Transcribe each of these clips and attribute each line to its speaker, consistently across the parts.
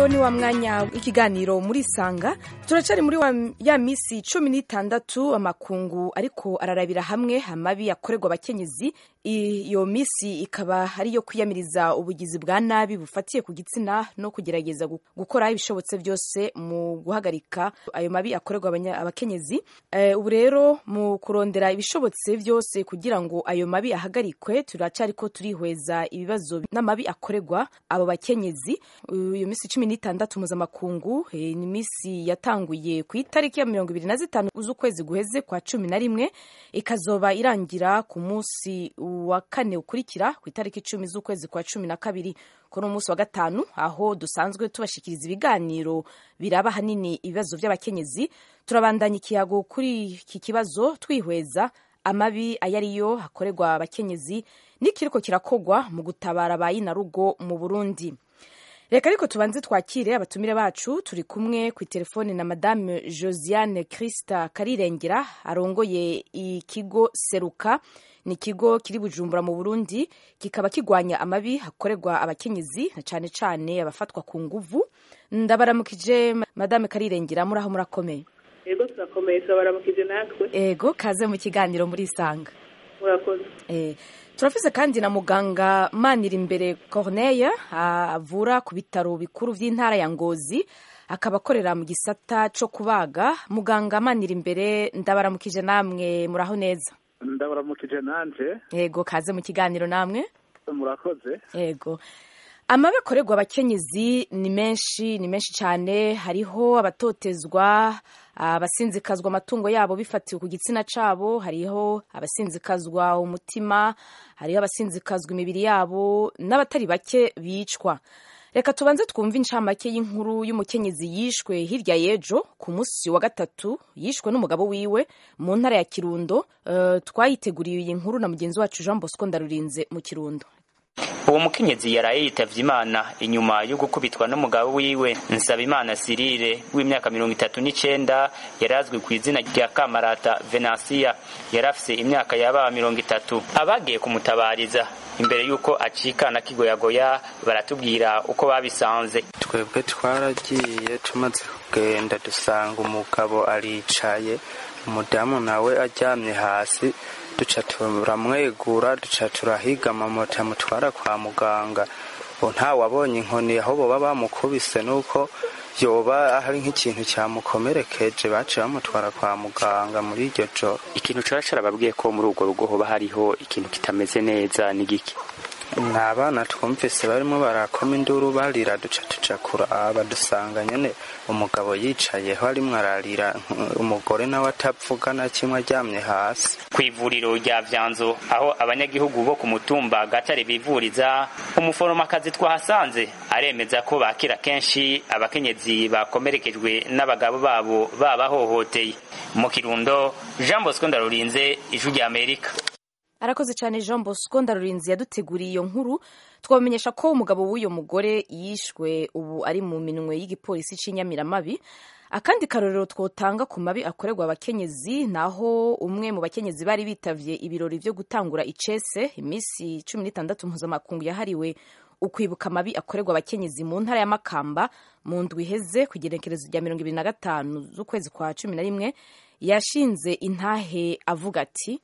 Speaker 1: rero ni wa mwanya w'ikiganiro muri sanga turacari muri wa, ya misi cumi n'itandatu amakungu ariko ararabira hamwe amabi akorerwa abakenyezi iyo misi ikaba ari iyo kwiyamiriza ubugizi bwa nabi bufatiye ku gitsina no kugerageza gukora ibishobotse byose mu guhagarika ayo mabi akorerwa abakenyezi uh, ubu rero mu kurondera ibishobotse byose kugira ngo ayo mabi ahagarikwe turacariko turihweza ibibazo n'amabi akorerwa abo bakenyezi iyo misi cumi n'itandatu mpuzamakungu ni imisi yatanguye ku itariki ya mirongo ibiri na zitanu z'ukwezi guheze kwa cumi na rimwe ikazoba irangira ku munsi wa kane ukurikira ku itariki icumi z'ukwezi kwa cumi na kabiri kuri umunsi wa gatanu aho dusanzwe tubashikiriza ibiganiro biraba hanini ibibazo by'abakenyezi turabandanya ikiyago kuri iki kibazo twihweza amabi ayo ariyo hakorerwa abakenyezi n'ikiriko kirakogwa mu gutabara ba rugo mu burundi reka ariko tubanze twakire abatumire bacu turi kumwe ku telefone na madame josiane christa karirengera arongoye ikigo seruka ni ikigo kiri bujumbura mu burundi kikaba kigwanya amabi hakorerwa abakenyezi na cane cane abafatwa ku nguvu ndabaramukije madame karirengera muraho murakomeye
Speaker 2: ego turakomeye turabaramukije natwe
Speaker 1: ego kaze mu kiganiro muri isanga
Speaker 2: murakoze
Speaker 1: eh turafise kandi na muganga manira imbere corneille avura ku bitaro bikuru vy'intara ya ngozi akaba akorera mu gisata co kubaga muganga manira imbere ndabaramukije namwe muraho neza
Speaker 3: ndabaramukije nanje
Speaker 1: yego kaze mu kiganiro namwe
Speaker 3: murakoze
Speaker 1: yego amabi akorerwa abakenyezi ni menshi ni menshi cyane hariho abatotezwa abasinzikazwa amatungo yabo bifatiwe ku gitsina cabo hariho abasinzikazwa umutima hariho abasinzikazwa imibiri yabo n'abatari bake bicwa reka tubanze twumve incamake y'inkuru y'umukenyezi yishwe hirya y'ejo ku munsi wa gatatu yishwe n'umugabo wiwe mu ntara ya kirundo uh, twayiteguriye iyi nkuru na mugenzi wacu jean bosco ndarurinze mu kirundo
Speaker 4: uwo mukenyezi yaraye yitavye imana inyuma yo gukubitwa n'umugabo wiwe nsabimana sirire w'imyaka mirongo itatu n'icenda yari azwi ku izina rya kamarata venansiya yari afise imyaka yaba mirongo itatu abagiye kumutabariza imbere y'uko acikana kigoyagoya baratubwira uko babisanze
Speaker 5: twebwe twaragiye tumaze kugenda dusanga umugabo aricaye umudamu nawe aryamye hasi duca turamwegura duca turahiga amamoto amutwara kwa muganga ubu ntawabonye inkoni aho boba bamukubise nuko yoba hari nk'ikintu cyamukomerekeje baciye bamutwara kwa muganga muri iryo joro
Speaker 4: ikintu caba carababwiye ko muri urwo rugo hoba hariho ikintu kitameze neza ni giki
Speaker 5: ni abana twumvise barimo barakoma induru barira duca tuja kuraba dusanga nyene umugabo yicayeho arimwo ararira umugore nawe atavuga na kimwe aryamye hasi
Speaker 4: ku ivuriro rya vyanzo aho abanyagihugu bo ku mutumba gatare bivuriza umuforomakazi twahasanze aremeza ko bakira kenshi abakenyezi bakomerekejwe n'abagabo babo babahohoteye mu kirundo jean bosco ndarurinze ijwi rya amerika
Speaker 1: arakoze cyane jean bosco ndarurinzi yaduteguriye iyo nkuru twabamenyesha ko umugabo w'uyo mugore yishwe ubu ari mu minwe y'igipolisi cy'inyamiramabi akandi karorero twotanga ku mabi akorerwa abakenyezi naho umwe mu bakenyezi bari bitavye ibirori vyo gutangura icese iminsi cumi n'itandatu mpuzamakungu yahariwe ukwibuka amabi akorerwa abakenyezi mu ntara ya makamba mu ndwi iheze ku igenekerezo rya mirongo ibiri na gatanu z'ukwezi kwa cumi na rimwe yashinze intahe avuga ati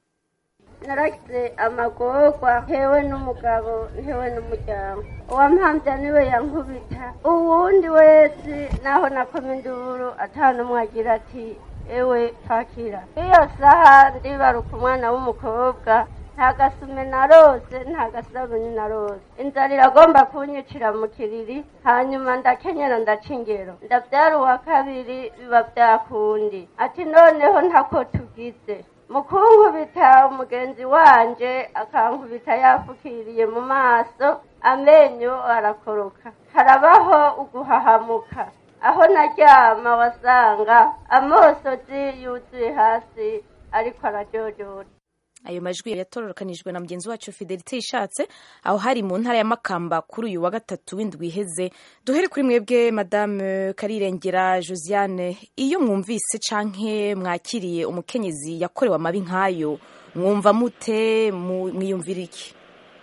Speaker 6: naragize amagorwa ntewe n'umugabo ntewe n'umuryango uwampambya niwe yankubita uwundi wese naho nakoma induru atanumwe agira ati ewe fakira iyo saha ndibaruka umwana w'umukobwa nta gasume narose nta gasabuni narose inzara iragomba kunyicira mu kiriri hanyuma ndakenyera ndaca ingero ndabyara uwa kabiri biba byakundi ati noneho ntako tugize mukunkubita umugenzi wanje akankubita yafukiriye mu maso amenyo arakoroka harabaho uguhahamuka aho naryama wasanga amosozi yuzuye hasi ariko arajojora
Speaker 1: ayo majwi yatororokanijwe na mugenzi wacu fidelite ishatse aho hari mu ntara ya makamba kuri uyu wa gatatu w'indwi iheze duhere kuri mwebwe madame karirengera josiane iyo mwumvise canke mwakiriye umukenyezi yakorewe amabi nk'ayo mwumva mute mwiyumvira iki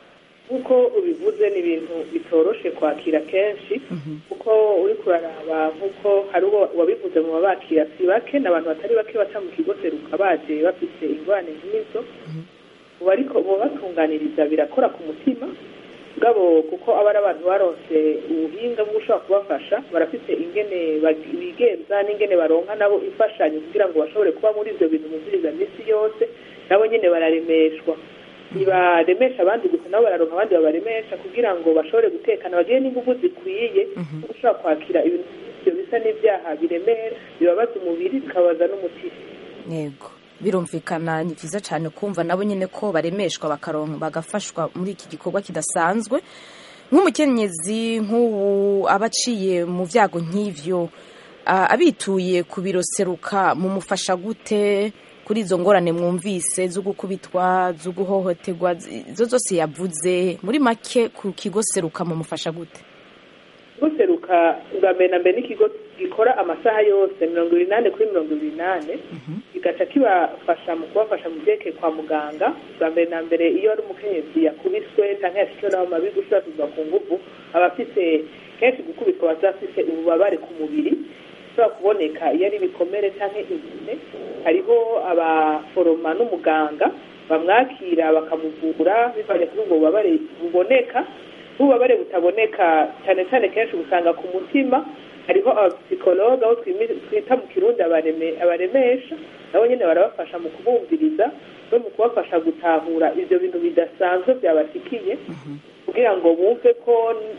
Speaker 2: nk'uko ubivuze ni ibintu bitoroshe kwakira kenshi kuko uri kuraraba nk'uko hari uwo wabivuze mu babakira si bake ni abantu batari bake baca mu kigo seruka baje bafite ingorane nk'izo ubu ariko ubu batunganiriza birakora ku mutima bwabo kuko aba ari abantu baronse ubuhinga bwo gushobora kubafasha barafite ingene bag- bigenza n'ingene baronka nabo imfashanyo kugira ngo bashobore kuba muri ibyo bintu muziriza minsi yose nabo nyine bararemeshwa ntibaremesha abandi gusa nabo bararonka abandi babaremesha kugira ngo bashobore gutekana bagire n'ingufu zikwiye zo gushobora kwakira ibintu ibyo bisa n'ibyaha biremera bibabaza umubiri bikabaza n'umutima
Speaker 1: yego birumvikana ni byiza cyane kumva nabo nyine ko baremeshwa bakaronka bagafashwa muri iki gikorwa kidasanzwe nk'umukenyezi nk'ubu aba aciye mu byago nk'ivyo ah, abituye ku biro seruka mumufasha gute kuri izo ngorane mwumvise zo gukubitwa zo guhohoterwa izo zose yavuze muri make ku kigo seruka mumufasha gute
Speaker 2: guseruka bwa mbere na mbere n'ikigo gikora amasaha yose mirongo ibiri n'ane kuri mirongo ibiri n'ane kigaca kibafasha mu kubafasha mu byerekeye kwa muganga bwa mbere na mbere iyo ari umukenyezi yakubiswe cyangwa yashikiwe n'abo mabi gushakirwa ku nguvu aba afite kenshi gukubitwa aba afite ububabare ku mubiri ushobora kuboneka iyo ari ibikomere cyangwa imvune hariho abaforoma n'umuganga bamwakira bakamuvura bivanye kuri ubwo bubabare buboneka n'ububabare butaboneka cyane cyane kenshi usanga ku mutima hariho abapsikologa aho twimi- twita mu kirundi abareme- abaremesha nabo nyine barabafasha mu kubumviriza no mu kubafasha gutahura ibyo bintu bidasanzwe byabashikiye kugira ngo bumve ko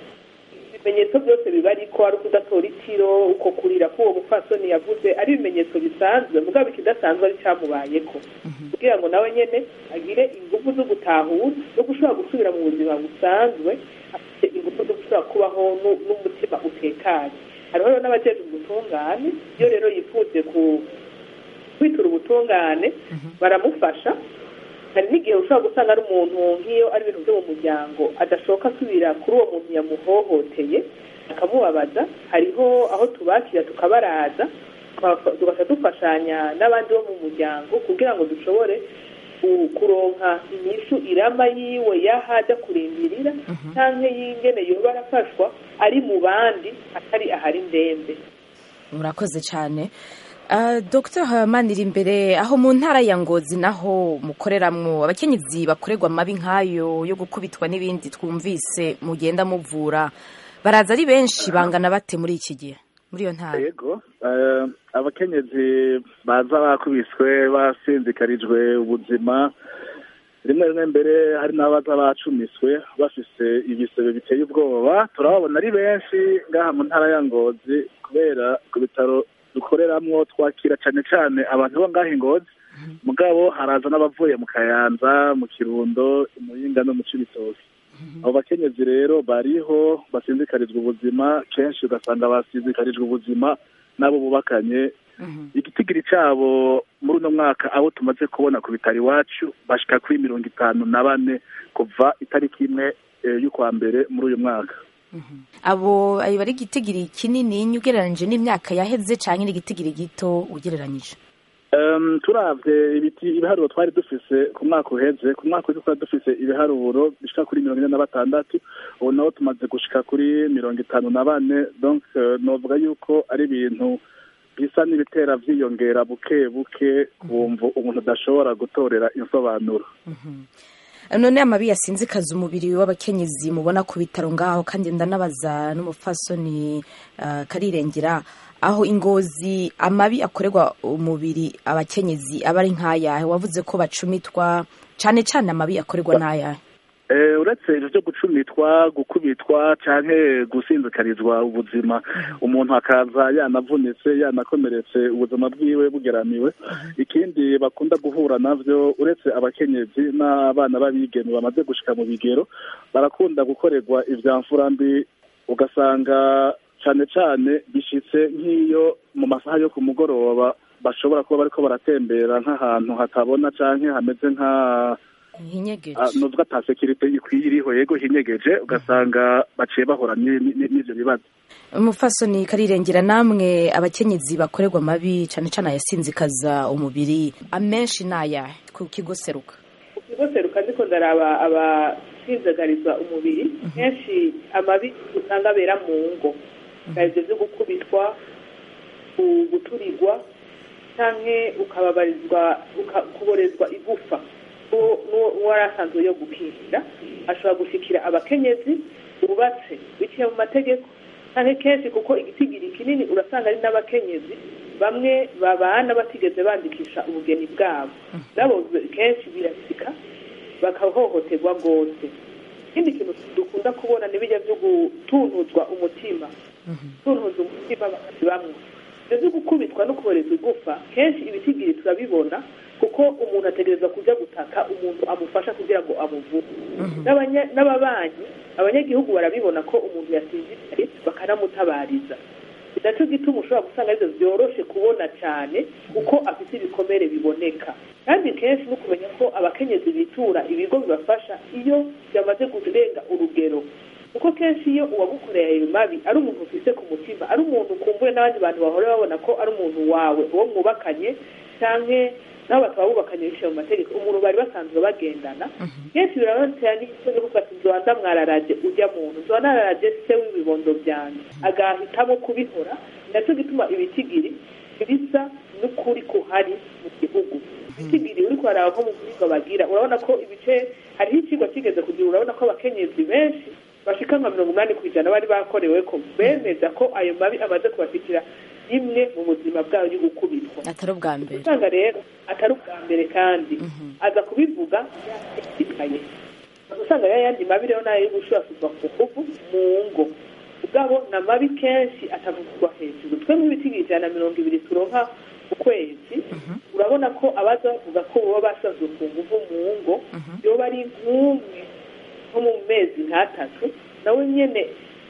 Speaker 2: ibimenyetso byose biba ariko ari ukudatora itiro uko kurira k'uwo mupfasoni yavuze ari ibimenyetso bisanzwe mugabo ikidasanzwe ari cyamubayeko kugira ngo nawe nyine agire ingufu zo gutahura no gushobora gusubira mu buzima busanzwe afite ingufu zo gushobora kubaho nu- n'umutima utekanye hariho rero n'abajejwe ubutungane iyo rero yifuje ku kwitura ubutungane baramufasha hari n'igihe ushobora gusanga ari umuntu nk'iyo ari ibintu byo mu muryango adashoka asubira kuri uwo muntu yamuhohoteye akamubabaza hariho aho tubakira tukabaraza tukabafa- tugaca dufashanya n'abandi bo mu muryango kugira ngo dushobore ku- kuronka inyishu irama yiwe yaho ajya kurindirira cyangwa y'ingene yoba arafashwa ari mu bandi atari ahari ndembe
Speaker 1: murakoze cyane Uh, Dr Manira imbere aho mu ntara ya Ngozi naho mukoreramwo abakenyezi bakorerwa amabi nk'ayo yo gukubitwa n'ibindi twumvise mugenda muvura baraza ari benshi bangana bate muri iki gihe muri iyo ntara
Speaker 3: yego eh, abakenyezi baza bakubiswe basinzikarijwe ubuzima rimwe rimwe mbere hari n'abaza bacumiswe bafise ibisebe biteye ubwoba turababona ari benshi ngaha mu ntara ya ngozi kubera ku bitaro dukoreramwo twakira cane cane abantu bo ngaha ingozi mugabo haraza n'abavuye mu kayanza mu kirundo mu yinga no mu cibitoki abo bakenyezi rero bariho basinzikarizwa ubuzima kenshi ugasanga basinzikarijwe ubuzima n'abo bubakanye igitigiri cyabo muri uno mwaka abo tumaze kubona ku bitaro iwacu bashika kuri mirongo itanu na bane kuva itariki imwe eh, y'ukwa mbere muri uyu mwaka
Speaker 1: abo ayo bari igitigiri kinini ugereranyije n'imyaka yaheze cyangwa n'igitigiri gito ugereranyije
Speaker 3: Um, turavye ibiti ibiharuro twari dufise ku mwaka uheze ku mwaka uheze twari dufise ibiharuro bishika kuri mirongo ine na batandatu ubu naho tumaze gushika kuri mirongo itanu na bane donc uh, novuga yuko ari ibintu bisa n'ibitera vyiyongera buke buke kumva umuntu adashobora gutorera insobanuro
Speaker 1: none amabi yasinzikaza umubiri w'abakenyezi mubona ku bitaro ngaho kandi ndanabaza n'umupfasoni uh, karirengera aho ingozi amabi akorerwa umubiri abakenyezi aba ari nk'ayahe wavuze ko bacumitwa cyane cyane amabi akorerwa n'ayahe
Speaker 3: Eh, uretse ivyo vyo gucumitwa gukubitwa canke gusinzikarizwa ubuzima umuntu akaza yanavunitse yanakomeretse ubuzima bwiwe bugeramiwe ikindi bakunda guhura navyo uretse abakenyezi n'abana b'abigeme bamaze gushika mu bigero barakunda gukorerwa ivya mbi ugasanga cane cane bishitse nk'iyo mu masaha yo ku mugoroba bashobora kuba bariko baratembera nk'ahantu hatabona canke hameze nka
Speaker 1: hinyegeje
Speaker 3: Ah, nuvuga ata sekirite ikwiye iriho yego hinyegeje ugasanga baciye bahura ni- ni- n'ivyo bibazo
Speaker 1: umupfasoni karirengera namwe abakenyezi bakorerwa amabi cyane cyane ayasinzikaza umubiri amenshi n'ayahe ku kigo seruka
Speaker 2: ku kigo seruka ndiko ndaraba gusinzagariza umubiri kenshi amabi usanga abera mu ngo ibyo byo gukubitwa guturirwa cyangwa ukababarizwa kuborezwa igufa n'uwari asanzwe yo gukingira ashobora gushyikira abakenyezi bubatse biciye mu mategeko cyane kenshi kuko igitigiri kinini urasanga ari n'abakenyezi bamwe babana batigeze bandikisha ubugeni bwabo nabo kenshi birasika bakahohoterwa rwose ikindi kintu dukunda kubona n'ibijya byo gutunuzwa umutima tuntuza umutima bamwe ibyo byo gukubitwa no kuboreza igufa kenshi ibitigiri turabibona kuko umuntu ategereza kujya gutaka umuntu amufasha kugira ngo amuvure n'ababanyi abanyagihugu barabibona ko umuntu yasinziriye bakanamutabariza nacyo gituma ushobora gusanga aribyo byoroshe kubona cyane kuko afite ibikomere biboneka kandi kenshi no kumenya ko abakenyezi bitura ibigo bibafasha iyo byamaze kurenga urugero kuko kenshi iyo uwagukoreye ayo mabi ari umuntu ufite ku mutima ari umuntu ukumbuye n'abandi bantu bahora babona ko ari umuntu wawe uwo mwubakanye cyangwa nabo bakaba bubakanye biciye mu mategeko umuntu bari basanzwe bagendana kenshi birabatera n'icyo cyo gufata inzoga mwararaje ujya muntu nzoba nararaje se w'ibibondo byanjye agahitamo kubihora nacyo gituma ibitigiri bisa n'ukuri kuhari mu gihugu ibitigiri uri kuharaba nko mu guhinga bagira urabona ko ibice hariho ikigo kigeze kugira urabona ko abakenyezi benshi bashika nka mirongo inani ku ijana bari bakorewe ko bemeza ko ayo mabi amaze kubashikira rimwe mu buzima bwabo yo gukubitwa
Speaker 1: atari ubwa mbere
Speaker 2: usanga rero atari ubwa mbere kandi aza kubivuga yashishikaye usanga rero ayandi mabi rero nayo yo gushurashurwa ku nguvu mu ngo ubwabo ni amabi kenshi atavugwa hejuru twe nk'ibiti ijana na mirongo ibiri turonka ku kwezi urabona ko abaza bavuga ko baba basanzwe ku nguvu mu ngo yoba ari nk'umwe nko mu mezi nk'atatu nawe nyine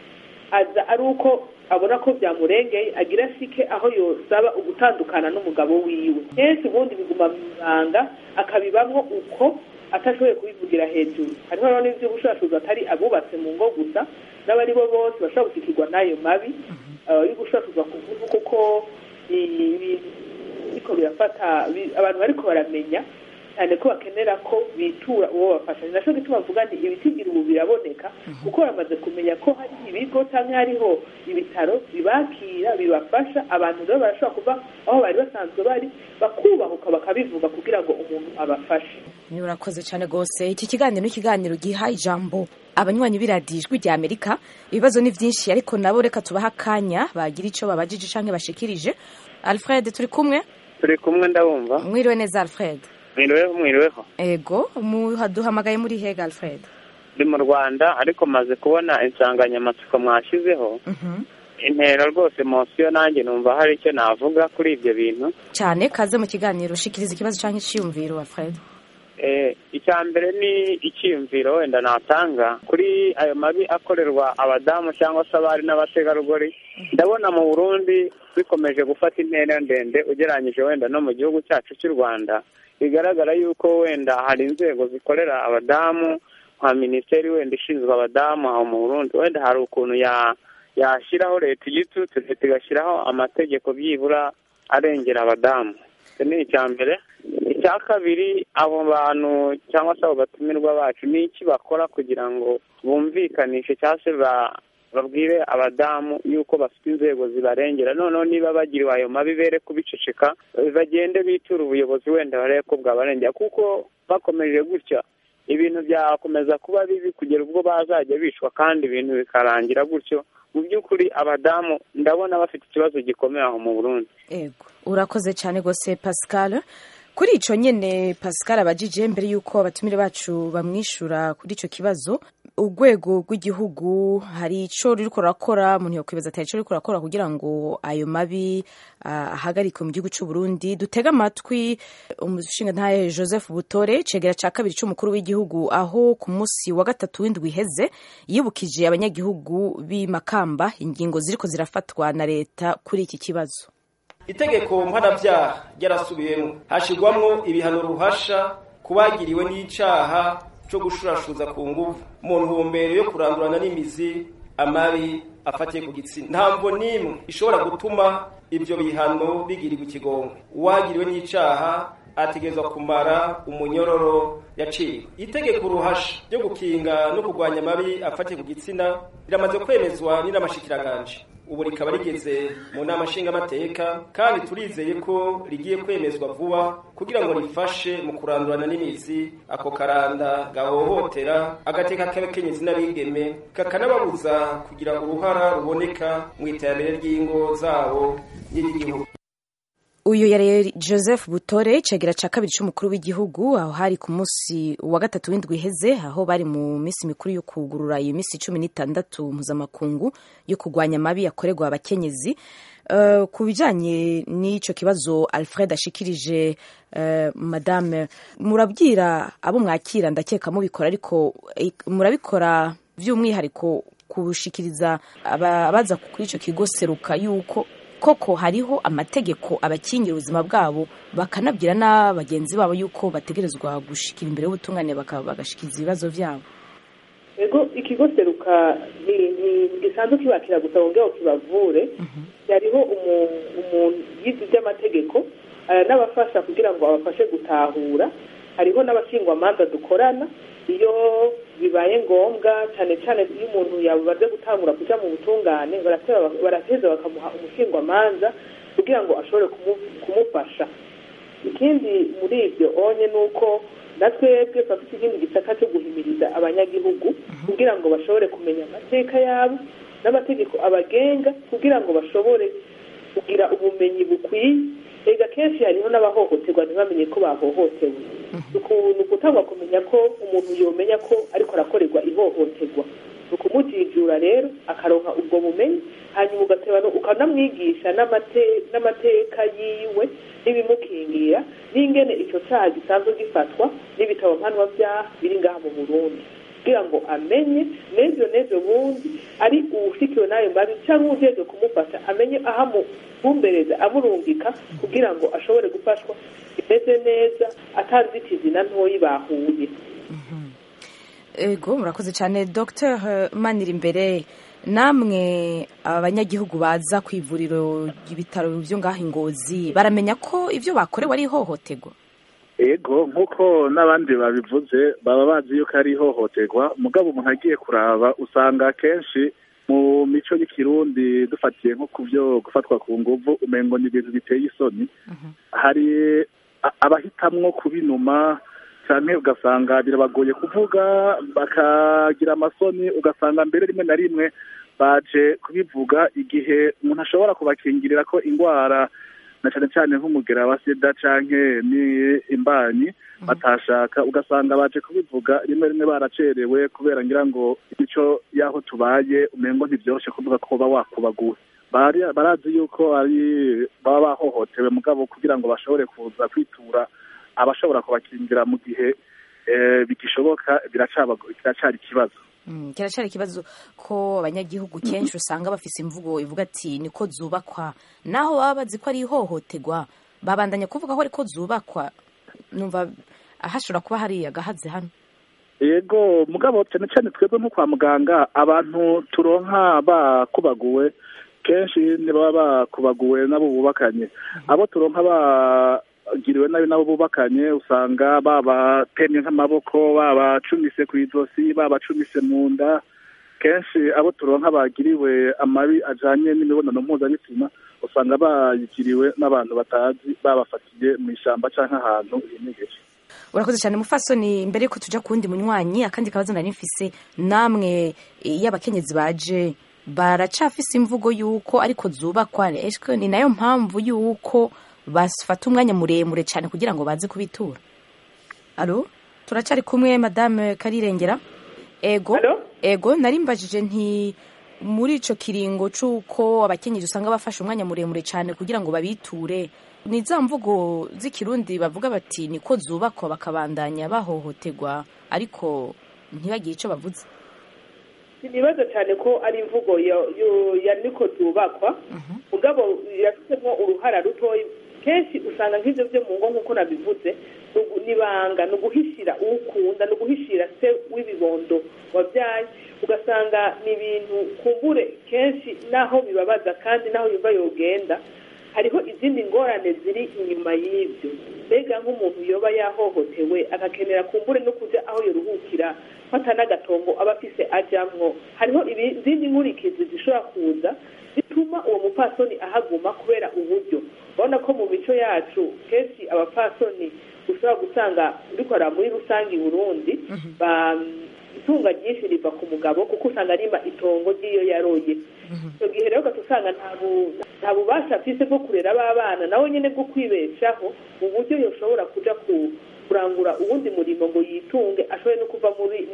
Speaker 2: aza ari uko abona ko byamurengeye agira shike aho yosaba ugutandukana n'umugabo wiwe kenshi ubundi biguma mu ibanga akabibamwo uko atashoboye kubivugira hejuru hariho rero n'iby'ubushakashatsi atari abubatse mu ngo gusa n'abari bo bose bashobora gushyikirwa n'ayo mabi yo gushakashwa ku ngufu kuko biriko birafata abantu bariko baramenya cyane ko bakenera ko bitura uwo bafasha ni nacyo gituma bavuga nti ibitigira ubu biraboneka kuko bamaze kumenya ko hari ibigo cyangwa hariho ibitaro bibakira bibafasha abantu rero barashobora kuva aho bari basanzwe bari bakubahuka bakabivuga kugira ngo umuntu abafashe
Speaker 1: niba urakoze cyane rwose iki kiganiro ni ikiganiro giha ijambo abanywanyi b'iradiyo ijwi rya amerika ibibazo ni byinshi ariko nabo reka tubahe akanya bagira icyo babajije cyangwa bashikirije alfred turi kumwe
Speaker 7: turi kumwe ndabumva
Speaker 1: mwiriwe neza alfred
Speaker 7: mwiriweho mwiriweho
Speaker 1: ego duhamagaye muri hega alfred
Speaker 7: ndi mu rwanda ariko maze kubona insanganyamatsiko mwashyizeho intera rwose mosiyo nanjye numva hari icyo navuga kuri ibyo bintu
Speaker 1: cyane kaze mu kiganiro ushikiriza ikibazo cyangwa icyiyumviro alfred
Speaker 7: icya mbere ni icyiyumviro wenda natanga kuri ayo mabi akorerwa abadamu cyangwa se abari n'abategarugori ndabona mu burundi bikomeje gufata intera ndende ugereranyije wenda no mu gihugu cyacu cy'u rwanda bigaragara yuko wenda hari inzego zikorera abadamu nka minisiteri wenda ishinzwe abadamu aho mu burundi wenda hari ukuntu yashyiraho leta igitutu leta igashyiraho amategeko byibura arengera abadamu icyo ni icya mbere icya kabiri abo bantu cyangwa se abo batumirwa bacu ni iki bakora kugira ngo bumvikanishe cyangwa se babwire abadamu yuko bafite inzego zibarengera noneho niba bagiriwe ayo mabi bere kubiceceka bagende bitura ubuyobozi wenda barebe ko bwabarengera kuko bakomeje gutya ibintu byakomeza kuba bibi kugera ubwo bazajya bicwa kandi ibintu bikarangira gutyo mu by'ukuri abadamu ndabona bafite ikibazo gikomeye aho mu burundi
Speaker 1: ego urakoze cyane rwose pascal kuri icyo nyine pascal abajije mbere y'uko abatumire bacu bamwishyura kuri icyo kibazo urwego rw'igihugu hari icyo ruri kurakora umuntu yakwibaza ati hari icyo ruri kurakora kugira ngo ayo mabi ahagarikwe mu gihugu cy'u Burundi dutege amatwi umushinga ntaye joseph butore cegera cya kabiri cy'umukuru w'igihugu aho ku munsi wa gatatu w'indwi iheze yibukije abanyagihugu b'imakamba ingingo ziriko zirafatwa na leta kuri iki kibazo
Speaker 8: itegeko mpanabyaha ryarasubiyemo hashyirwamo ibihano ruhasha ku bagiriwe n'icyaha cyo gushurashuza ku ngufu mu ntumbero yo kurandurana n'imizi amabi afatiye ku gitsina ntabwo n'imwe ishobora gutuma ibyo bihano bigirirwa ikigongwe uwagiriwe n'icyaha ategerezwa kumara umunyororo yaciwe itegeko uruhasha ryo gukinga no kurwanya amabi afatiye ku gitsina riramaze kwemezwa n'inamashikiranganje ubu rikaba rigeze mu nama nshingamateka kandi turizeye ko rigiye kwemezwa vuba kugira ngo rifashe mu kurandurana n'imizi ako karanda gahohotera agateka k'abakenyezi n'abigeme kakanababuza kugira uruhara ruboneka mu iterambere ry'ingo zabo n'iry'igihugu
Speaker 1: uyu yari joseph butore icegera cya kabiri cy'umukuru w'igihugu aho hari ku munsi wa gatatu w'indwi iheze aho bari mu minsi mikuru yo kugurura iyo minsi cumi n'itandatu mpuzamakungu yo kurwanya amabi yakorerwa abakenyezi Uh, ku bijyanye n'icyo kibazo alfred ashikirije uh, madame murabwira abo mwakira ndakeka mubikora ariko eh, murabikora by'umwihariko kushikiriza abaza kuri icyo kigo seruka yuko koko hariho amategeko abakingira ubuzima bwabo bakanabwira na bagenzi babo yuko bategerezwa gushikira imbere y'ubutungane bagashikiriza ibibazo byabo
Speaker 2: ego ikigo seruka gisanzwe kibakira gusa ngo ngo kibavure hariho umuntu yize iby'amategeko n'abafasha kugira ngo abafashe gutahura hariho n'abashingwamanza dukorana iyo bibaye ngombwa cyane cyane iyo umuntu yabaze gutangura kujya mu butungane barateza bakamuha umushingwamanza kugira ngo ashobore kumufasha ikindi muri ibyo onye ni uko na twebwe bafite ikindi gisaka cyo guhimiriza abanyagihugu kugira ngo bashobore kumenya amateka yabo n'amategeko abagenga kugira ngo bashobore kugira ubumenyi bukwiye rega kenshi hariho n'abahohoterwa ntibamenye ko bahohotewe ni ukutangwa kumenya ko umuntu yomenya ko ariko arakorerwa ihohoterwa ni ukumujijura rero akaronka ubwo bumenyi hanyuma ugateba ukanamwigisha n'amateka yiwe n'ibimukingira n'ingene icyo cyaha gisanzwe gifatwa n'ibitabo mpanwabyaha biri ngaha mu burundi kugira ngo amenye n'ejo n'ejo bundi ari uwushikiwe n'ayo mabi cyangwa ujejwe kumufasha amenye aho amubumbereza amurungika kugira ngo ashobore gufashwa bimeze neza atanzitizi na ntoyi bahuye
Speaker 1: ego murakoze cyane dr manira imbere namwe abanyagihugu baza ku ivuriro ibitaro byo ngaho ingozi baramenya ko ibyo bakorewe ari ihohoterwa
Speaker 3: ego nk'uko n'abandi babivuze baba bazi yuko ari ihohoterwa mugabo umuntu agiye kuraba usanga akenshi mu mico y'ikirundi dufatiye nko ku byo gufatwa ku nguvu umengo ni ibintu biteye isoni hari abahitamwo kubinuma cyane ugasanga birabagoye kuvuga bakagira amasoni ugasanga mbere rimwe na rimwe baje kubivuga igihe umuntu ashobora kubakingirira ko indwara na cyane cyane nk'umugera wa sida canke ni imbanyi batashaka ugasanga baje kubivuga rimwe rimwe baracerewe kubera ngira ngo imico y'aho tubaye umengo ntibyoroshe kuvuga ko uba wakubaguwe barazi yuko ari baba bahohotewe mugabo kugira ngo bashobore kuza kwitura abashobora kubakingira mu gihe bigishoboka biracari ikibazo
Speaker 1: kiracari ikibazo ko abanyagihugu kenshi usanga bafise imvugo ivuga ati niko zubakwa naho baba bazi ko ari ihohoterwa babandanya kuvuga ko ariko zubakwa numva hashobora kuba hari agahaze hano
Speaker 3: yego mugabo cyane cyane twebwe nko kwa muganga abantu turonka bakubaguwe kenshi ntibaba bakubaguwe n'abo bubakanye abo turonka bagiriwe nabi nabo bubakanye usanga babatemye nk'amaboko babacumise ku ijosi babacumise mu nda kenshi abo turonka bagiriwe amabi ajanye n'imibonano mpuzabitsina usanga bayigiriwe n'abantu batazi babafatiye mu ishyamba cyangwa ahantu hinegeje
Speaker 1: urakoze cyane mufasoni mbere yuko tujya ku wundi munywanyi akandi kabazo nari mfise namwe iyo abakenyezi baje baracafise imvugo y'uko ariko zubakwa eshwe ni nayo mpamvu y'uko bafata umwanya muremure cyane kugira ngo baze kubitura alo turacari kumwe madame karirengera ego ego nari mbajije nti muri ico kiringo c'uko abakenyezi usanga bafashe umwanya muremure cyane kugira ngo babiture ni za mvugo z'ikirundi bavuga bati niko zubakwa bakabandanya bahohoterwa ariko ntibagire icyo bavuze
Speaker 2: ntibaza cyane ko ari imvugo ya niko zubakwa mugabo irafitemo uruhara rutoya kenshi usanga nk'ibyo byo mu ngo nk'uko nabivuze nibanga ni uguhishira ukunda ni uguhishira se w'ibibondo wabyaye ugasanga ni ibintu kumbure kenshi naho bibabaza kandi naho yumva yogenda hariho izindi ngorane ziri inyuma y'ibyo mbega nk'umuntu yoba yahohotewe agakenera kumbure no kujya aho yoruhukira fata n'agatongo aba afise ajamwo hariho izindi nkurikizi zishobora kuza zituma uwo mupfasoni ahaguma kubera uburyo urabona ko mu mico yacu kenshi abapfasoni ushobora gusanga bikora muri rusange i burundi itunga ryinshi riva ku mugabo kuko usanga arima itongo ry'iyo yaroye icyo gihe rero ugahita usanga nta bubasha afise bwo kurera abana nawe nyine bwo kwibeshaho mu buryo yoshobora kuja kurangura uwundi murimo ngo yitunge ashobore no kuva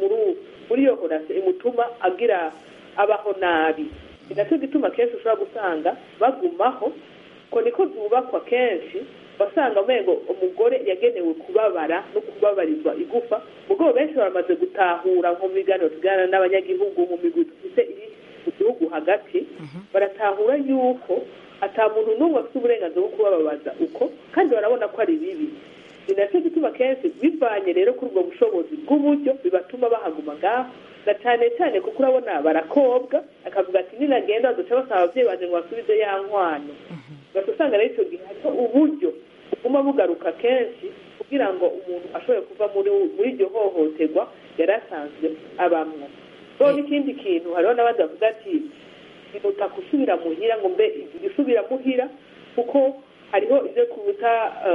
Speaker 2: muri iyo horase imutuma agira abaho nabi ni nacyo gituma kenshi ushobora gusanga bagumaho ko niko zubakwa kenshi basanga umengo umugore yagenewe kubabara no kubabarizwa igufa mugabo benshi baramaze gutahura nko mu biganiro tuganira n'abanyagihugu mu migwi dufite iri mu gihugu hagati baratahura yuko ata muntu n'umwe afite uburenganzira bwo kubababaza uko kandi barabona ko ari bibi ni nacyo gituma kenshi bivanye rero kuri ubwo bushobozi bw'uburyo bibatuma bahaguma ngaho na cyane cyane kuko urabona barakobwa akavuga ati ninagenda baduca basaba ababyeyi banjye ngo basubize ya nkwano ugahita usanga rero icyo gihe hariho uburyo buguma bugaruka kenshi kugira ngo umuntu ashobore kuva muri iryo hohoterwa yari asanzwe abamwo rero n'ikindi kintu hariho n'abandi bavuga ati biruta gusubira muhira ngo mbe isubira muhira kuko hariho ibyo kubuta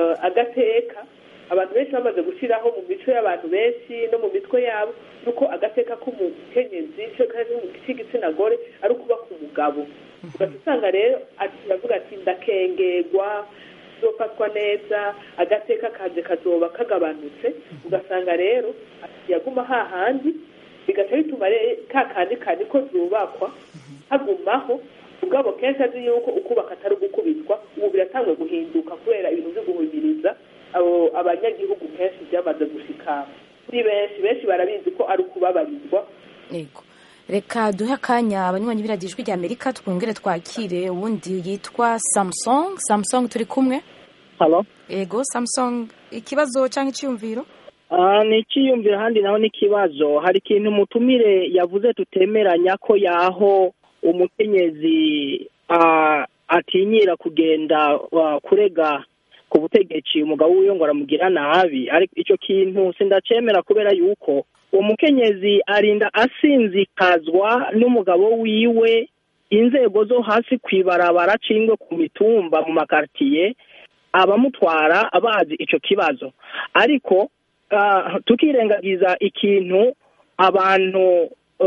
Speaker 2: agateka abantu benshi bamaze gushyiraho mu mico y'abantu benshi no mu mitwe yabo nuko agateka k'umukenyezi k'igitsina gore ari ukuba ku mugabo ugahita usanga rero aravuga ati ndakengerwa zofatwa neza agateka kaje kazoba kagabanutse ugasanga rero yaguma hahandi bigaca bituma ka kandi kandi ko zubakwa hagumaho ubwabo kenshi azi yuko ukubaka atari ugukubitwa ubu biratangwe guhinduka kubera ibintu byo guhumiriza abo abanyagihugu kenshi byamaze gushikama kuri benshi benshi barabizi ko ari ukubabarizwa
Speaker 1: yego reka duhe akanya abanywanyi b'iradiyo rya amerika twongere twakire uwundi yitwa samusung samusung turi kumwe
Speaker 9: halo
Speaker 1: yego samusung ikibazo cyangwa icyiyumviro
Speaker 9: ni icyiyumviro ahandi naho n'ikibazo hari ikintu umutumire yavuze tutemeranya ko yaho umukenyezi atinyira kugenda kurega ku butegetsi umugabo wiwe ngo aramugira nabi ariko icyo kintu sindacemera kubera yuko uwo mukenyezi arinda asinzikazwa n'umugabo wiwe inzego zo hasi ku ibarabara cingwe ku mitumba mu makaritiye abamutwara bazi icyo kibazo ariko tukirengagiza ikintu abantu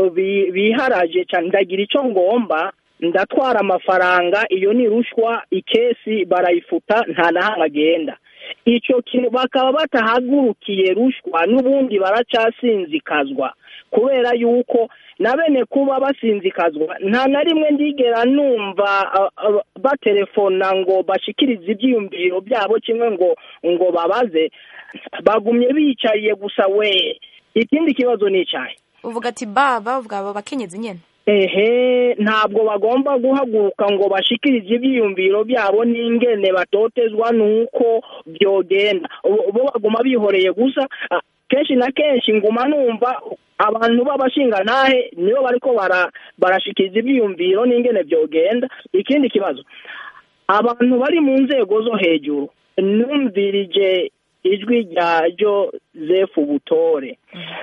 Speaker 9: biharaje cyane ndagira icyo ngomba ndatwara amafaranga iyo ni rushwa ikesi barayifuta nta na hamwe agenda icyo kintu bakaba batahagurukiye rushwa n'ubundi baracyasinzikazwa kubera yuko na bene kuba basinzikazwa nta na rimwe ndigera numva batelefona ngo bashikirize ibyiyumviro byabo kimwe ngo ngo babaze bagumye bicaye gusa we ikindi kibazo ni icyayi
Speaker 1: uvuga ati baba bwaba bakenyezi nyine
Speaker 9: ehe ntabwo bagomba guhaguruka ngo bashikirize ibyiyumviro byabo n'ingene batotezwa nuko byogenda bo baguma bihoreye gusa kenshi na kenshi nguma numva abantu b'abashingantahe nibo bariko barashikiriza ibyiyumviro n'ingene byogenda ikindi kibazo abantu bari mu nzego zo hejuru numvirije ijwi rya Joseph Butore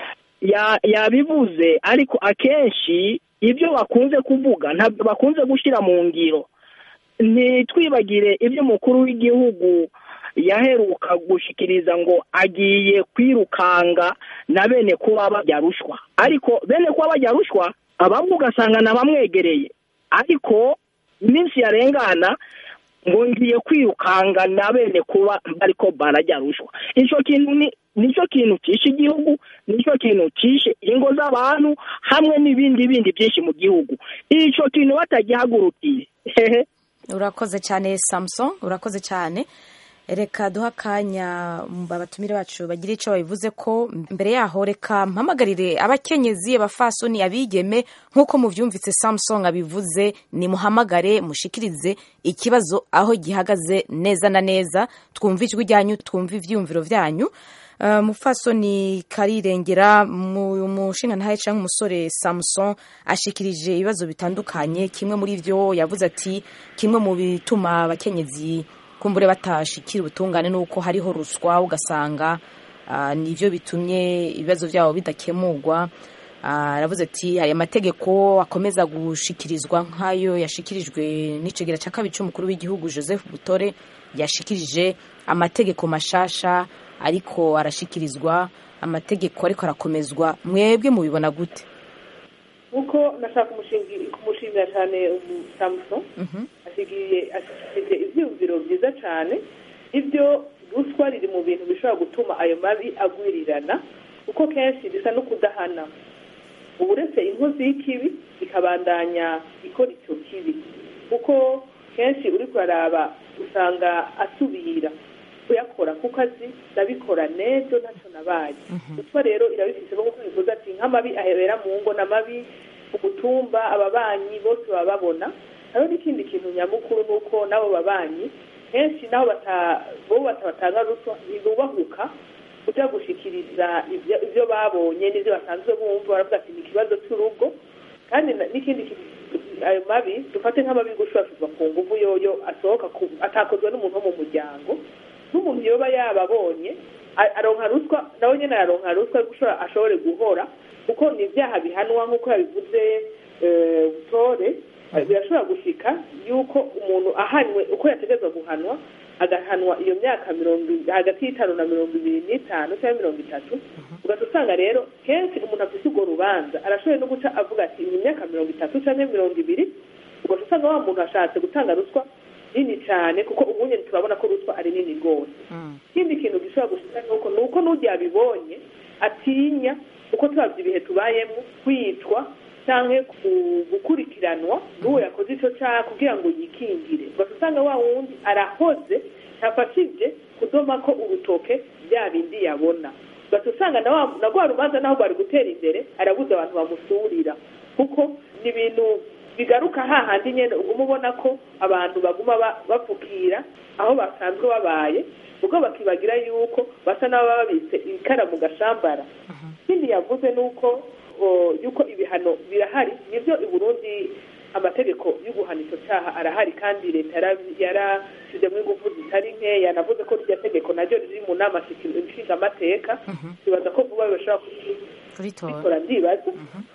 Speaker 9: yabivuze ariko akenshi ibyo bakunze kuvuga ntabwo bakunze gushyira mu ngiro ntitwibagire ibyo umukuru w'igihugu yaheruka gushyikiriza ngo agiye kwirukanga na bene kuba bajya rushwa ariko bene kuba bajya rushwa abamwe ugasanga nabamwegereye ariko iminsi yarengana ngo ngiye kwirukanga na bene kuba bariko barajya rushwa icyo kintu ni nicyo kintu cyishe igihugu nicyo kintu cyishe ingo z'abantu hamwe n'ibindi bindi byinshi mu gihugu icyo kintu batagihagurukiye hehe
Speaker 1: urakoze cyane samusung urakoze cyane reka duha akanya abatumire bacu bagira icyo babivuze ko mbere yaho reka mpamagarire abakenyezi abafasoni abigeme nk'uko mubyumvise samusung abivuze nimuhamagare mushikirize ikibazo aho gihagaze neza na neza twumve ijwi ryanyu twumve ibyiyumviro byanyu Uh, mufasoni karirengera mu mushinga ntahe canke umusore Samson ashikirije ibibazo bitandukanye kimwe muri vyo yavuze ati kimwe mu bituma abakenyezi kumbure batashikira ubutungane nuko hariho ruswa ugasanga uh, nivyo bitumye ibibazo vyabo bidakemurwa aravuze ati aya mategeko akomeza gushikirizwa nk'ayo yashikirijwe n'icegera cya kabiri cy'umukuru w'igihugu joseph butore yashikirije amategeko mashasha ariko arashikirizwa amategeko ariko arakomezwa mwebwe mubibona gute
Speaker 2: nkuko nashaka kumushimira cyane samuson ashikirije ibyiyumviro byiza cyane ibyo ruswa riri mu bintu bishobora gutuma ayo mabi agwirirana kuko kenshi bisa no kudahana ubu uretse inkozi y'ikibi ikabandanya ikora icyo kibi kuko kenshi uri kuraraba usanga asubira kuyakora kuko azi ndabikora nejo ntacyo nabaye ruswa rero irabifite nk'uko bivuze ati nk'amabi ahebera mu ngo n'amabi ku mutumba ababanyi bose baba babona hariho n'ikindi kintu nyamukuru ni uko n'abo babanyi kenshi nabo bo batabatanga ruswa ntibubahuka kujya gushikiriza ibyo babonye n'ibyo basanzwe bumva baravuga ati ni ikibazo cy'urugo kandi n'ikindi ayo mabi dufate nk'amabi gushurashurwa ku nguvu yoyo asohoka atakozwe n'umuntu wo mu muryango n'umuntu yoba yababonye aronka ruswa nawe nyine araronka ruswa gushora ashobore guhora kuko ni ibyaha bihanwa nk'uko yabivuze butore birashobora gushika yuko umuntu ahanywe uko yategetswe guhanwa agahanwa iyo myaka mirongo hagati y'itanu na mirongo ibiri n'itanu cyangwa mirongo itatu ugahita usanga rero kenshi umuntu afite urwo rubanza arashoboye no guca avuga ati iyi myaka mirongo itatu cyangwa mirongo ibiri ugahita usanga wa muntu ashatse gutanga ruswa nini cyane kuko ubu nyine turabona ko ruswa ari nini rwose ikindi kintu gishobora gushika nuko ni uko n'ujya yabibonye atinya uko turabye ibihe tubayemo kwicwa cyangwa gukurikiranwa n'uwo yakoze icyo cyaha kugira ngo yikingire ugahita usanga wa wundi arahoze ntafashije kudoma ko urutoke bya bindi yabona ugahita usanga na rwa rubanza naho bari gutera imbere arabuze abantu bamusurira kuko ni ibintu bigaruka hahandi nyine uguma ubona ko abantu baguma bapfukira aho basanzwe babaye ubwo bakibagira yuko basa n'ababa babitse ikara mu gashambara ikindi yavuze ni uko yuko ibihano birahari nibyo i burundi amategeko yo guhana icyo cyaha arahari kandi leta yarashyizemo ingufu zitari nkeya navuze ko iryo tegeko naryo riri mu nama nshingamateka tubaza ko vuba bashobora kubikora ndibaza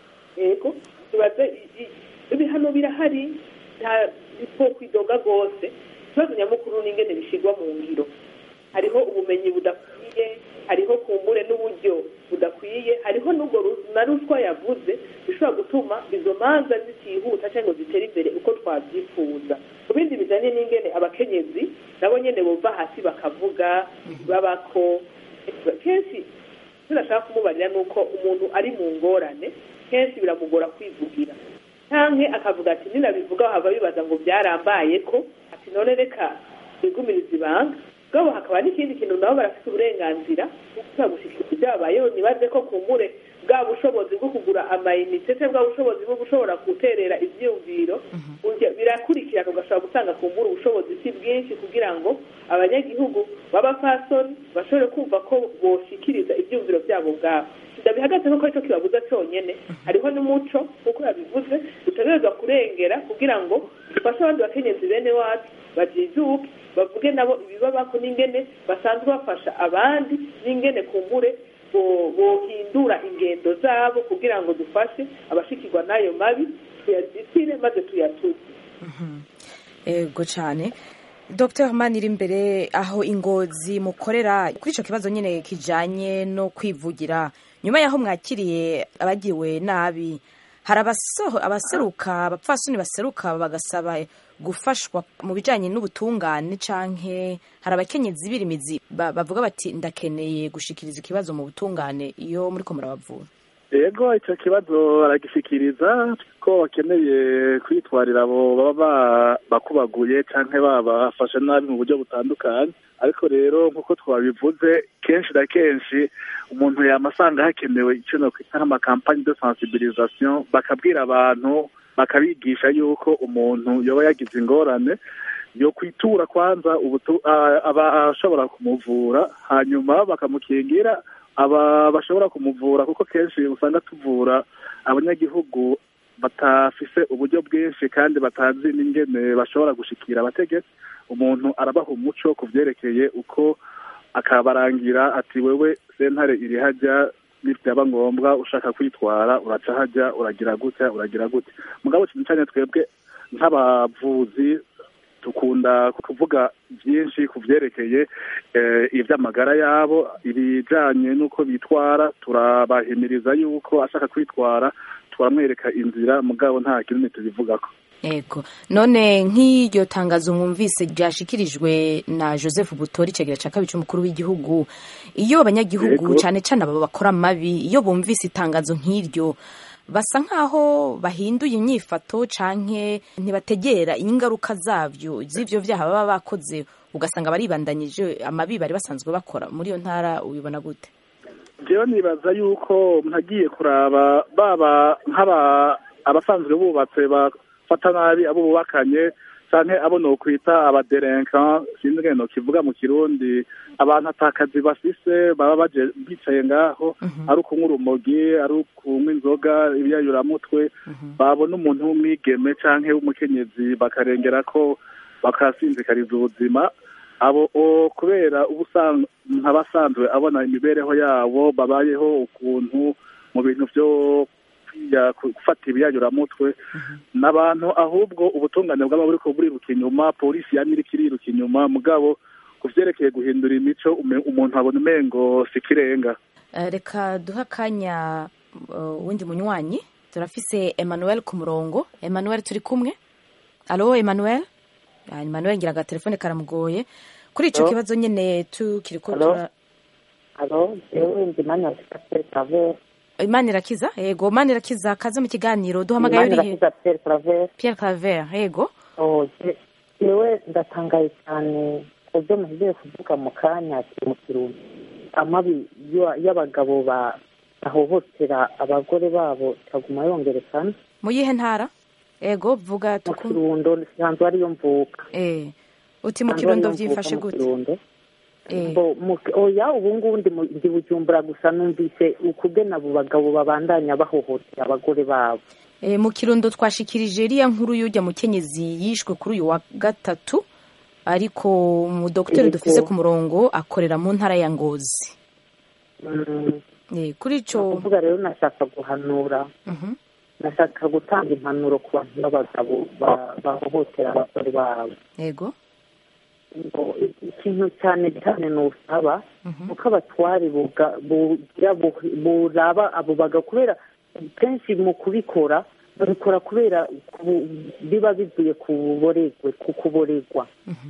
Speaker 2: yego tubaze ibihano birahari nta kwidoga rwose ikibazo nyamukuru ni ingene bishyirwa mu ngiro hariho ubumenyi budakwiye hariho kumbure n'uburyo budakwiye hariho n'ubwo na ruswa yavuze bishobora gutuma izo manza zitihuta cyangwa ngo zitere imbere uko twabyifuza ku bindi bijyanye n'ingene abakenyezi nabo nyine bumva hasi bakavuga babako kenshi turashaka kumubarira ni uko umuntu ari mu ngorane kenshi biramugora kwivugira cyangwa akavuga ati ninabivuga hava bibaza ngo byarambaye ko ati none reka bigumiriza ibanga bwabo hakaba n'ikindi kintu nabo barafite uburenganzira bwo gushobora gushyikiriza ibyabayeho ntibaze ko kumbure bwa bushobozi bwo kugura amayinite cyangwa bwa bushobozi bwo gushobora guterera ibyiyumviro birakurikirana ugashobora gutanga kumbura ubushobozi si bwinshi kugira ngo abanyagihugu b'abapfasoni bashobore kumva ko boshikiriza ibyiyumviro byabo ubwabo ndabihagaze kuko aricyo kibabuza cyonyine hariho n'umuco nk'uko yabivuze dutegerezwa kurengera kugira ngo dufashe abandi bakenyezi bene wacu bajijuke bavuge nabo ibibabako n'ingene basanzwe bafasha abandi n'ingene kumbure bohindura ingendo zabo kugira ngo dufashe abashikirwa n'ayo mabi tuyazitire maze tuyatuze
Speaker 1: ego cyane dr manira imbere aho ingozi mukorera kuri icyo kibazo nyine kijyanye no kwivugira nyuma y'aho mwakiriye abagiwe nabi hari abaseruka abapfasoni baseruka bagasaba gufashwa mu bijyanye n'ubutungane canke hari abakenyezi birimizi bavuga bati ndakeneye gushikiriza ikibazo mu butungane iyo muri ko murabavura
Speaker 3: yego icyo kibazo baragishikiriza ko bakeneye kwitwarira abo baba bakubaguye cyangwa babafashe nabi mu buryo butandukanye ariko rero nk'uko twabivuze kenshi na kenshi umuntu yamasanga hakenewe icyo nakwita nk'amakampani de sensibilisation bakabwira abantu bakabigisha yuko umuntu yoba yagize ingorane yo kwitura kwanza ubutu- a- abashobora kumuvura hanyuma bakamukingira aba bashobora kumuvura kuko kenshi usanga tuvura abanyagihugu batafise uburyo bwinshi kandi batazi n'ingene bashobora gushikira abategetsi umuntu arabaha umuco ku vyerekeye uko akabarangira ati wewe sentare iri hajya byaba ngombwa ushaka kwitwara uraca hajya uragira gutya uragira gutya mugabo cyane cyane twebwe nk'abavuzi dukunda kuvuga byinshi ku byerekeye eh, iby'amagara yabo ibijyanye n'uko bitwara turabahimiriza yuko ashaka kwitwara turamwereka inzira mugabo nta kinini tubivugako
Speaker 1: Ego. None nk'iryo tangazo mwumvise ryashikirijwe na Joseph Butori icegera ca kabiri c'umukuru w'igihugu iyo abanyagihugu
Speaker 3: Yego.
Speaker 1: cane cane abo bakora mabi iyo bumvise itangazo nk'iryo basa nkaho bahinduye inyifato canke ntibategera ingaruka zavyo z'ivyo vyaha baba bakoze ugasanga baribandanyije amabi bari basanzwe bakora muri iyo ntara ubibona gute
Speaker 3: jewe nibaza yuko ntagiye kuraba baba nk'aba abasanzwe bubatse bafata nabi abo bubakanye canke abo nokwita abaderenka sinzi ngene nokivuga mu kirundi abantu atakazi bafise baba baje bicaye ngaho ari ukunywa urumogi ari ukunywa inzoga ibiyayuramutwe babona umuntu w'umwigeme canke w'umukenyezi bakarengera ko bakasinzikariza ubuzima abo o kubera uba usanga nk'abasanzwe abona imibereho yabo babayeho ukuntu mu bintu byo kwiya- gufata ibiyayuramutwe n'abantu ahubwo ubutungane bwaba buriko buriruka inyuma polisi yama iriko iriruka inyuma mugabo ku vyerekeye guhindura imico ume- umuntu abona umengo si ikirenga
Speaker 1: Eh, reka duha akanya uh, wundi munywanyi turafise Emmanuel ku murongo Emmanuel turi kumwe alo Emmanuel Ah, Emmanuel ngira agatelefone karamugoye kuri ico
Speaker 10: Alo?
Speaker 1: kibazo nyene tukiriko
Speaker 10: Alo?
Speaker 1: tura
Speaker 10: alo jewe ndi manya Pierre Claver
Speaker 1: Imana irakiza yego Imana irakiza kaze mu kiganiro duhamagaye
Speaker 10: Imana
Speaker 1: urihe
Speaker 10: irakiza Pierre Claver
Speaker 1: Pierre Claver yego
Speaker 10: oh je- jewe ndatangaye cyane ku byo muhejeje kuvuga mu kanya ati mu kirundi amabi y'aba- y'abagabo ba bahohotera abagore babo ikaguma yongerekana
Speaker 1: mu yihe ntara yego vuga
Speaker 10: mu
Speaker 1: tuku
Speaker 10: kirundo nsanzwe ariyo mvuka
Speaker 1: eh uti mu
Speaker 10: Nsanzwe
Speaker 1: kirundo
Speaker 10: ariyo mvuka
Speaker 1: vyifashe
Speaker 10: mu
Speaker 1: gute
Speaker 10: Kirundo.
Speaker 1: eh
Speaker 10: Bo, mu- oya ubu ngubu ndi mu- ndi bujumbura gusa numvise ukugena abo bagabo babandanya bahohotera abagore babo
Speaker 1: Eh, mu kirundo twashikirije iriya nkuru y'ujya mukenyezi yishwe kuri uyu wa gatatu ariko umudokiteri
Speaker 10: Yego.
Speaker 1: dufise ku murongo akorera mu ntara ya ngozi
Speaker 10: Mm.
Speaker 1: Eh, kuri ico
Speaker 10: kuvuga rero nashaka guhanura
Speaker 1: Mhm.
Speaker 10: nashaka gutanga impanuro ku bantu b'abagabo ba- bahohotera abagore babo
Speaker 1: yego
Speaker 10: ngo ikintu cyane cyane ni usaba
Speaker 1: Mhm.
Speaker 10: uko abatwari buga- bugira bu- buraba abo bagabo kubera kenshi mu kubikora babikora kubera ku- biba bivuye ku buboregwe ku kuboregwa
Speaker 1: Mhm.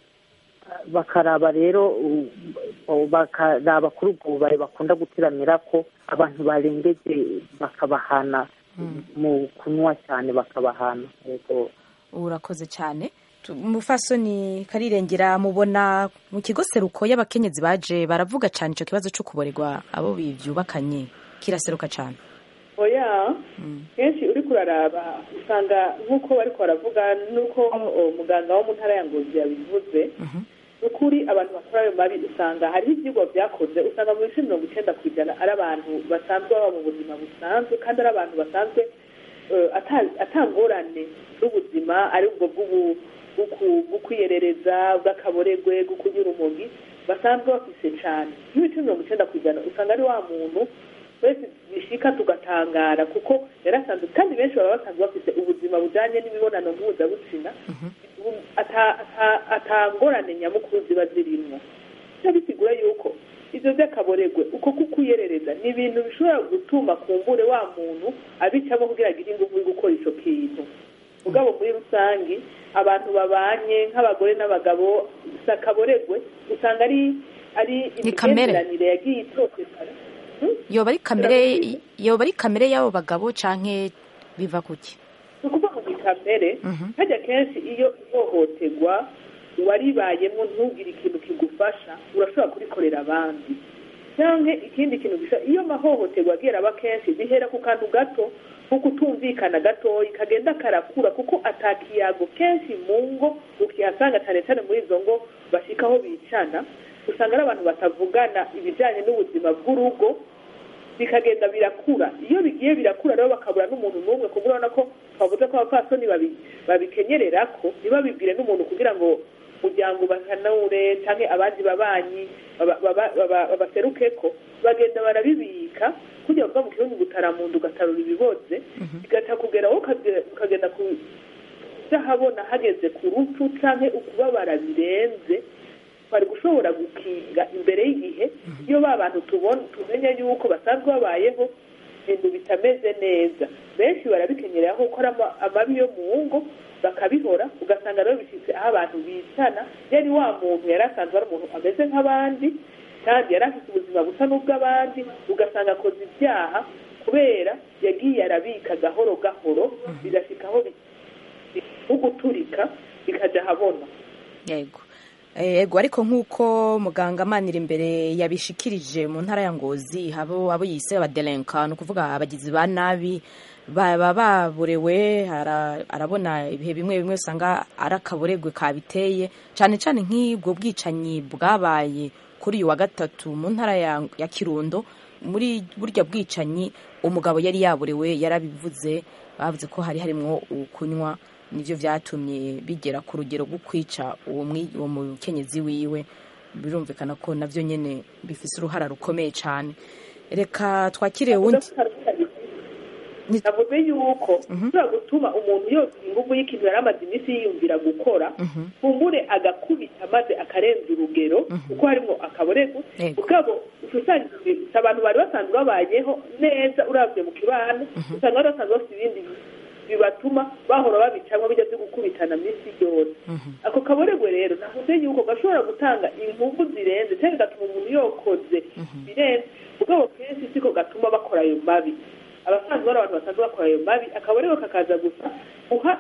Speaker 10: bakaraba rero u- u- bakaraba kuri ubwo bubare bakunda gutiramira ko abantu barengeje bakabahana mu kunywa cyane bakabahana yego
Speaker 1: urakoze cyane Tu- umufasoni karirengera mubona mu kigo seruko y'abakenyezi baje baravuga cyane ico kibazo cyo kuboregwa abo bivyubakanye kiraseruka cyane
Speaker 2: oya kenshi uri kuraraba usanga nk'uko bari baravuga n'uko o, muganga wo mu ntara ya ngozi yabivuze ni ukuri abantu bakora ayo mabi usanga hariho ibyigwa byakoze usanga mu bice mirongo icyenda ku ijana ari abantu basanzwe baba mu buzima busanzwe kandi ari abantu basanzwe eh, ata- atangorane z'ubuzima ari ubwo bw'ubu- bw'uku- bw'ukwiyerereza bw'akaboregwe bw'ukunyura umugi basanzwe bafise cyane nk'ibice mirongo icyenda ku ijana usanga ari wa muntu twese bishika tugatangara kuko yarasanzwe kandi benshi baba basanzwe bafite ubuzima bujanye n'imibonano mpuzabitsina bu- ata- ata- atangorane nyamukuru ziba zirimwo bica bisigura yuko ivyo vy'akaboregwe uko kukwiyerereza ni ibintu bishobora gutuma kumbure wa muntu abicamo kugira agire inguvu yo gukora ico kintu mugabo muri rusangi abantu babanye nk'abagore n'abagabo si akaboregwe usanga ari ari
Speaker 1: Ni kamere.
Speaker 2: imigenderanire yagiye itotekana
Speaker 1: yoba ari kamere yoba ari kamere y'abo bagabo canke biva kuki
Speaker 2: ni ukuvuga ngo ni kamere
Speaker 1: Mhm.
Speaker 2: hajya kenshi iyo ihohoterwa waribayemo ntugire ikintu kigufasha urashobora kurikorera abandi cyangwa ikindi kintu gisa iyo amahohoterwa agiye araba kenshi bihera ku kantu gato nko kutumvikana gatoya kagenda karakura kuko atakiyago kenshi mu ngo ukihasanga cyane cyane muri izo ngo bashyikaho bicana usanga ari abantu batavugana ibijyanye n'ubuzima bw'urugo bikagenda birakura iyo bigiye birakura rero bakabura n'umuntu n'umwe kuko urabona ko twavuze ko abapfasoni babikenyerera ko ntibabibwire n'umuntu kugira ngo umuryango bahanure cyangwa abandi babanyi babaseruke ko bagenda barabibika kugira ngo mu kirundi gutaramundu ugatarura ibiboze bigaca kugeraho ukagenda kudahabona hageze ku rupfu cyangwa ukubabara birenze bari gushobora gukinga imbere y'igihe iyo ba bantu tubona tumenya yuko basanzwe babayeho ibintu bitameze neza benshi barabikenyerera ko gukora amabi yo mu ngo bakabihora ugasanga rero bishyitse aho abantu bicana yari wa muntu yari asanzwe ari umuntu ameze nk'abandi kandi yari afite ubuzima busa n'ubw'abandi ugasanga akoze ibyaha kubera yagiye arabika gahoro gahoro bigashyika aho guturika bikajya ahabona
Speaker 1: yego yego ariko nk'uko muganga amanira imbere yabishikirije mu ntara ya ngozi abo abo yise abaderenka ni ukuvuga abagizi ba nabi baba baburewe arabona ibihe bimwe bimwe usanga ari akaburegwe kabiteye cyane cyane nk'ubwo bwicanyi bwabaye kuri uyu wa gatatu mu ntara ya kirundo muri burya bwicanyi umugabo yari yaburewe yarabivuze bavuze ko hari harimo kunywa nibyo byatumye bigera ku rugero rwo kwica uwo mukenyezi wiwe birumvikana ko nabyo nyine bifite uruhara rukomeye cyane reka twakire undi
Speaker 2: navuze yuko ushobora gutuma umuntu yose ingufu y'ikintu yari amaze iminsi yiyumvira gukora kumbure agakubita maze akarenza urugero kuko harimo akaborego ubwabo usanga abantu bari basanzwe babayeho neza urabye mu kibano usanga bari basanzwe bafite ibindi bibatuma bahora babicamo bijya byo gukubitana minsi yose ako kaboregwe rero navuze yuko gashobora gutanga ingufu zirenze cyangwa gatuma umuntu yokoze birenze ubwabo kenshi siko gatuma bakora ayo mabi abasanzwe bari abantu basanzwe bakora ayo mabi akaboregwe kakaza gusa guha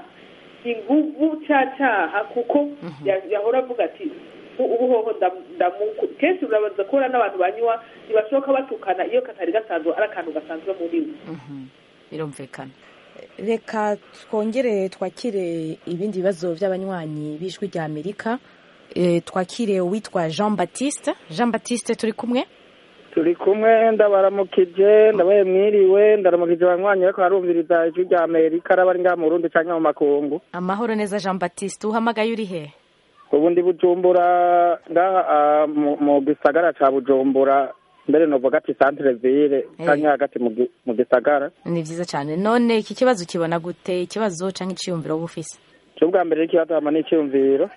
Speaker 2: ingufu cya cyaha kuko yahora avuga ati ubuhoho ndamuku kenshi urabanza kubona n'abantu banywa ntibashoboka batukana iyo katari gasanzwe ari akantu gasanzwe muri we
Speaker 1: birumvikana reka twongere twakire ibindi bibazo by'abanywanyi b'ijwi rya amerika twakire uwitwa jean batiste jean batiste turi kumwe
Speaker 11: turi kumwe ndabaramukije ndabaye mwiriwe ndaramukije abanywanyi ariko harumviriza ijwi rya amerika araba ngaha mu burundi cyangwa mu makungu
Speaker 1: amahoro neza jean batiste uhamagaye uri he
Speaker 11: ubu ndi bujumbura ngaha mu gisagara cya bujumbura mbere novuga ati centre ville cyangwa hagati mu gisagara
Speaker 1: ni byiza cyane none iki kibazo kibona gute ikibazo cyangwa icyiyumviro uba ufise
Speaker 11: cyo bwa mbere ikibazo hama ni icyiyumviro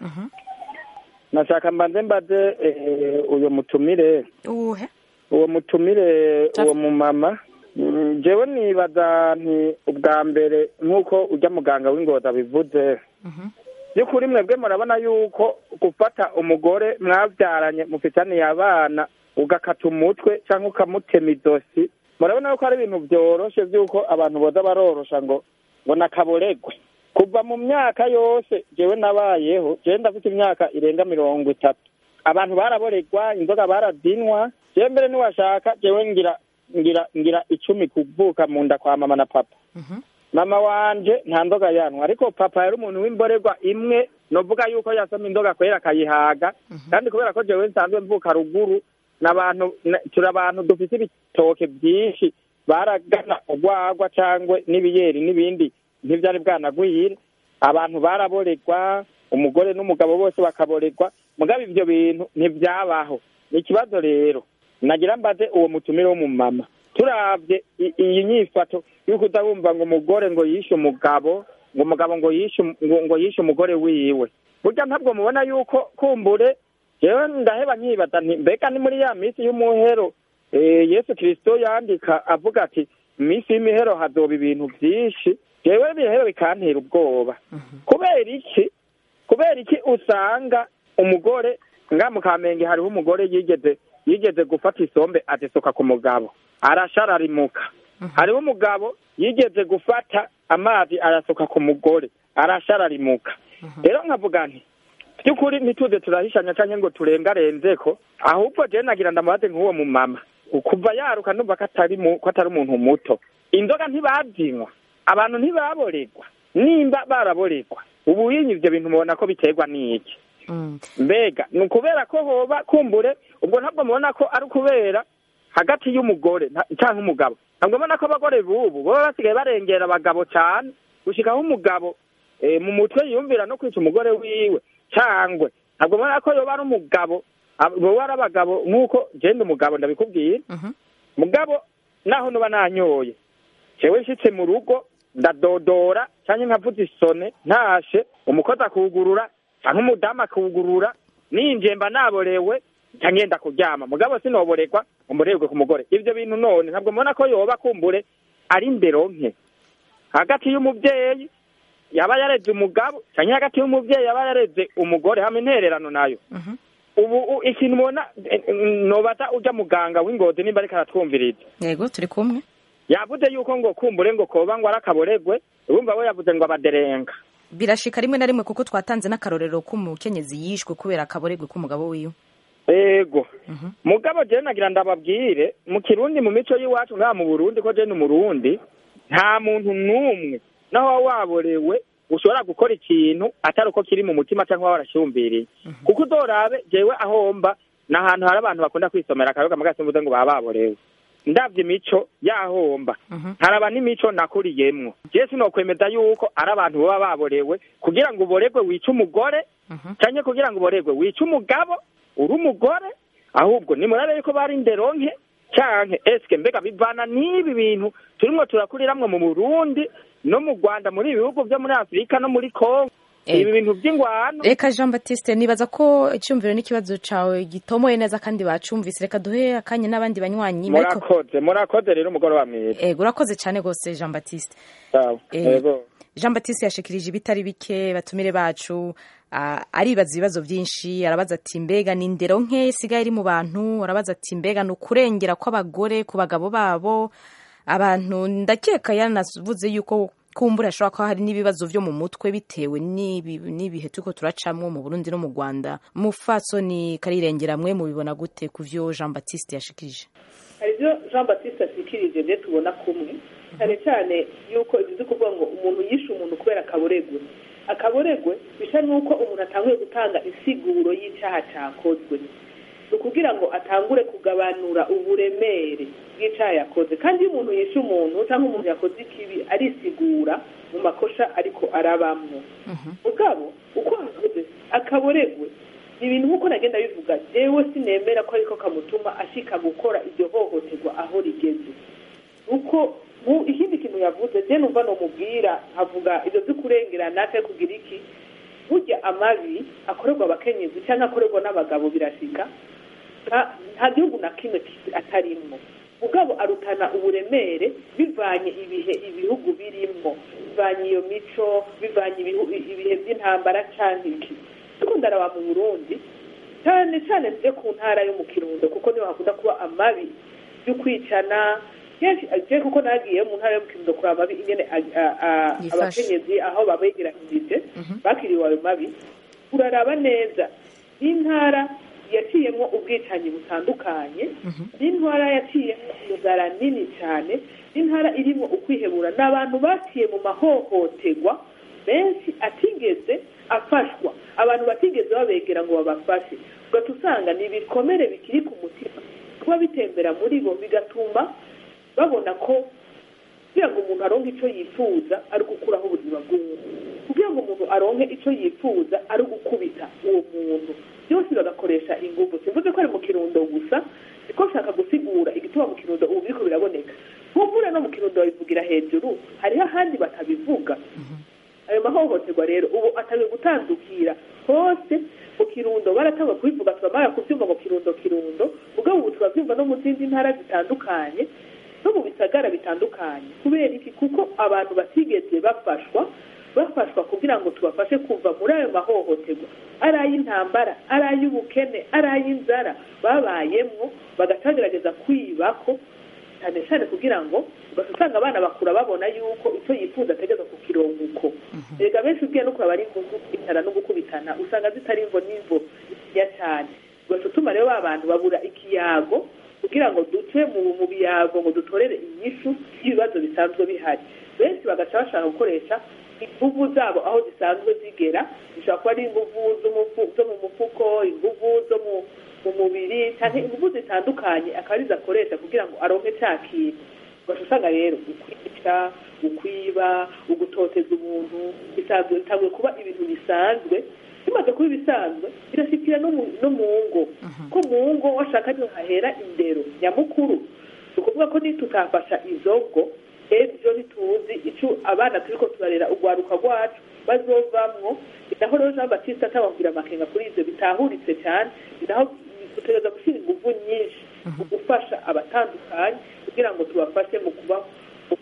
Speaker 11: nashaka mbanze mbaze uyu mutumire
Speaker 1: uwuhe
Speaker 11: uwo mutumire uwo mumama jewe nibaza nti ubwa mbere nk'uko ujya muganga w'ingozi abivuze by'ukuri mwebwe murabona yuko gufata umugore mwabyaranye mufitaniye abana ugakata umutwe cyangwa ukamutema idosi murabona yuko ari ibintu byoroshye by'uko abantu boza barorosha ngo ngo nakaboregwe kuva mu myaka yose jewe nabayeho jewe ndafite imyaka irenga mirongo itatu abantu baraboregwa inzoga baradinwa jewe mbere niwashaka jewe ngira ngira ngira icumi kuvuka mu nda kwa mama na papa mama wanje nta nzoga yanwa ariko papa yari umuntu w'imborerwa imwe novuga yuko yasoma inzoga kwera akayihaga kandi kubera ko jewe nsanzwe mvuka ruguru n'abantu turi abantu dufite ibitoke byinshi baragana urwagwa cyangwa n'ibiyeri n'ibindi ntibyari bwanagwire abantu baraboregwa umugore n'umugabo bose bakaboregwa mugabo ibyo bintu ntibyabaho ni ikibazo rero nagira mbaze uwo mutumire w'umumama turabye iyi nyifato y'uko udabumva ngo umugore ngo yishe umugabo ngo umugabo ngo yishe ngo yishe umugore wiwe burya ntabwo mubona yuko kumbure yewe ndaheba nkibaza nti mbega ni muri ya minsi y'umuhero yesu kirisito yandika avuga ati minsi y'imihero hazoba ibintu byinshi yewe ibihero bikantera ubwoba kubera iki kubera iki usanga umugore nga mu kamenge hariho umugore yigeze yigeze gufata isombe azisoka ku mugabo arashararimuka hariho umugabo yigeze gufata amazi arasuka ku mugore arashararimuka rero nkavuga nti by'ukuri ntituze turahishanya cyangwa ngo turengarenze ko ahubwo jewe nagira ndamubaze nk'uwo mumama kuva yaruka numva ko atari mu- ko atari umuntu muto inzoga ntibazinywa abantu ntibaboregwa nimba baraboregwa ubu yinyi ivyo bintu mubona ko biterwa n'iki mbega ni ukubera ko hoba kumbure ubwo ntabwo mubona ko ari ukubera hagati y'umugore nta- canke umugabo ntabwo mbona ko abagore b'ubu baba basigaye barengera abagabo cane gushikaho umugabo eh, mu mutwe yiyumvira no kwica umugore wiwe cangwe ntabwo mbona ko yoba ari umugabo ab- boba ari abagabo nk'uko jenda umugabo ndabikubwira mugabo naho nuba nanyoye jewe nshitse mu rugo ndadodora canke nkavuza isone ntashe umukozi akugurura canke umudamu akugurura ninje mba naborewe nca ngenda kuryama mugabo sinoboregwa umurerwe ku mugore ivyo bintu none ntabwo mbona ko yoba kumbure ari ndero nke hagati y'umuvyeyi yaba yareze umugabo canke hagati y'umuvyeyi yaba yareze umugore hamwe intererano nayo ubu u- ikintu mubona eh, eh, nobaza uja muganga w'ingozi nimba ariko aratwumviriza
Speaker 1: yego turi kumwe
Speaker 11: yavuze yuko ngo kumbure ngo koba ngo ari akaboregwe urumva we yavuze ngo abaderenga
Speaker 1: birashika rimwe na rimwe kuko twatanze n'akarorero k'umukenyezi yishwe kubera akaboregwe k'umugabo wiwe
Speaker 11: ego mugabo jewe nagira ndababwire mu kirundi mu mico y'iwacu ngaha mu burundi ko jewe ni umurundi nta muntu n'umwe naho waba waborewe ushobora gukora ikintu atari uko kiri mu mutima cyangwa waba warashyumbiriye kuko uzorabe jewe aho mba ni ahantu hari abantu bakunda kwisomera akayoga mugasimbuze ngo baba baborewe ndabye imico yahomba haraba n'imico nakuriyemwo jewe sinokwemeza yuko ari abantu baba baborewe kugira ngo uboregwe wice umugore canke kugira ngo uboregwe wice umugabo uri umugore ahubwo nimurabe yuko bari nderonke canke eske mbega bivana n'ibi bintu turimwo turakuriramwo mu burundi no mu rwanda muri ibi bihugu vyo muri afurika no muri kongo
Speaker 1: Eh.
Speaker 11: ibi bintu vy'ingwano
Speaker 1: reka jean batiste nibaza ko icyumviro n'ikibazo cawe gitomoye neza kandi bacumvise reka duhe akanya n'abandi banywanyi ariko
Speaker 11: murakoze murakoze rero umugoroba mwiza
Speaker 1: ego urakoze cyane rwose jean batiste
Speaker 11: sawa
Speaker 1: Eh,
Speaker 11: yego
Speaker 1: jean batiste yashikirije ibitari bike batumire bacu ah, aribaza ibibazo byinshi arabaza ati mbega ni indero nke isigaye iri mu bantu arabaza ati mbega ni ukurengera kw'abagore ku bagabo babo abantu ndakeka yanavuze yuko kumbura ashobora kuba hari n'ibibazo byo mu mutwe bitewe n'ibi- n'ibihe turiko turacamwo mu burundi no mu rwanda mufasoni karirengera mwe mubibona gute ku vyo jean batiste yashikirije
Speaker 2: hari ibyo jean batiste ashikirije byo tubona kumwe cyane cyane yuko bivuze kuvuga ngo umuntu yishe umuntu kubera akaboregwe akaboregwe bisa n'uko umuntu atanguye gutanga insiguro y'icyaha cyakozwe ni ukugira ngo atangure kugabanura uburemere bw'icyaha yakoze kandi iyo umuntu yishe umuntu cyangwa umuntu yakoze ikibi arisigura mu makosa ariko arabamwo mugabo uko avuze akaboregwe ni ibintu nk'uko nagenda bivuga jewe sinemera ko ariko kamutuma ashika gukora iryo hohoterwa aho rigeze uko mu ikindi kintu yavuze je numva nomubwira avuga ibyo byo kurengerana cyangwa kugira iki burya amabi akorerwa abakenyezi cyangwa akorerwa n'abagabo birashika nta- nta gihugu na kimwe ki- atarimwo mugabo arutana uburemere bivanye ibihe ibihugu birimwo bivanye iyo mico bivanye ibihu- ibihe by'intambara canke iki ariko ndaraba mu burundi cyane cyane nje ku ntara yo mu kirundo kuko niho hakunda kuba amabi yo kwicana kenshi je kuko nagiye mu ntara yo mu kirundo kuraba amabi ingene a- a- a-
Speaker 1: Yifashe.
Speaker 2: abakenyezi aho babegeranirije bakiriwe ayo mabi uraraba neza n'intara yaciyemo ubwicanyi butandukanye n'intara yaciyemo inzara nini cyane n'intara irimo ukwihebura ni abantu baciye mu mahohoterwa benshi atigeze afashwa abantu batigeze babegera ngo babafashe ugahita usanga ni ibikomere bikiri ku mutima kuba bitembera muri bo bigatuma babona ko kugira ngo umuntu aronke icyo yifuza ari ugukuraho ubuzima bw'umuntu kugira ngo umuntu aronke icyo yifuza ari ugukubita uwo muntu byose bagakoresha ingufu simvuze ko ari mu kirundo gusa siko nshaka gusigura igituma mu kirundo ubu biriko biraboneka nk'umvura no mu kirundo babivugira hejuru hariho ahandi batabivuga ayo mahohoterwa rero ubu atangiye gutandukira hose mu kirundo baratanga kubivuga turamara kubyumva mu kirundo kirundo ubwo ubu turabyumva no mu zindi ntara zitandukanye no mu bisagara bitandukanye kubera iki kuko abantu batigeze bafashwa bafashwa kugira ngo tubafashe kuva muri ayo mahohoterwa ari ay'intambara ari ay'ubukene ari ay'inzara babayemwo bagacagerageza kwibako cyane cyane kugira ngo ugasanga abana bakura babona yuko icyo yifuza ategeza ku kirongo rega benshi ubwiye no kuraba ari imvugo itara no gukubitana usanga zitari imvo n'imvo ya cyane ugaca utuma rero ba bantu babura ikiyago kugira ngo duce duce mu biyago ngo dutorere inyishu y'ibibazo bisanzwe bihari benshi bagaca bashaka gukoresha inguvu zabo aho zisanzwe zigera zishobora kuba ari inguvu zo mu mufuko inguvu zo mu mubiri cyangwa inguvu zitandukanye akaba arizo akoresha kugira ngo aronke cya kintu ugaca usanga rero ukwica ukwiba ugutoteza umuntu bisanzwe bitanguye kuba ibintu bisanzwe bimaze kuba ibisanzwe birashyikira no mu ngo ko mu ngo washaka niho hahera indero nyamukuru ni ukuvuga ko nitutafasha izo ngo ejo ntituzi icyo abana turi ko turarera urwaruka rwacu bazovamwo ni naho rero jean batiste atababwira amakenga kuri ibyo bitahuritse cyane ni naho dutegereza gushyira ingufu nyinshi mu gufasha abatandukanye kugira ngo tubafashe mu kuba mu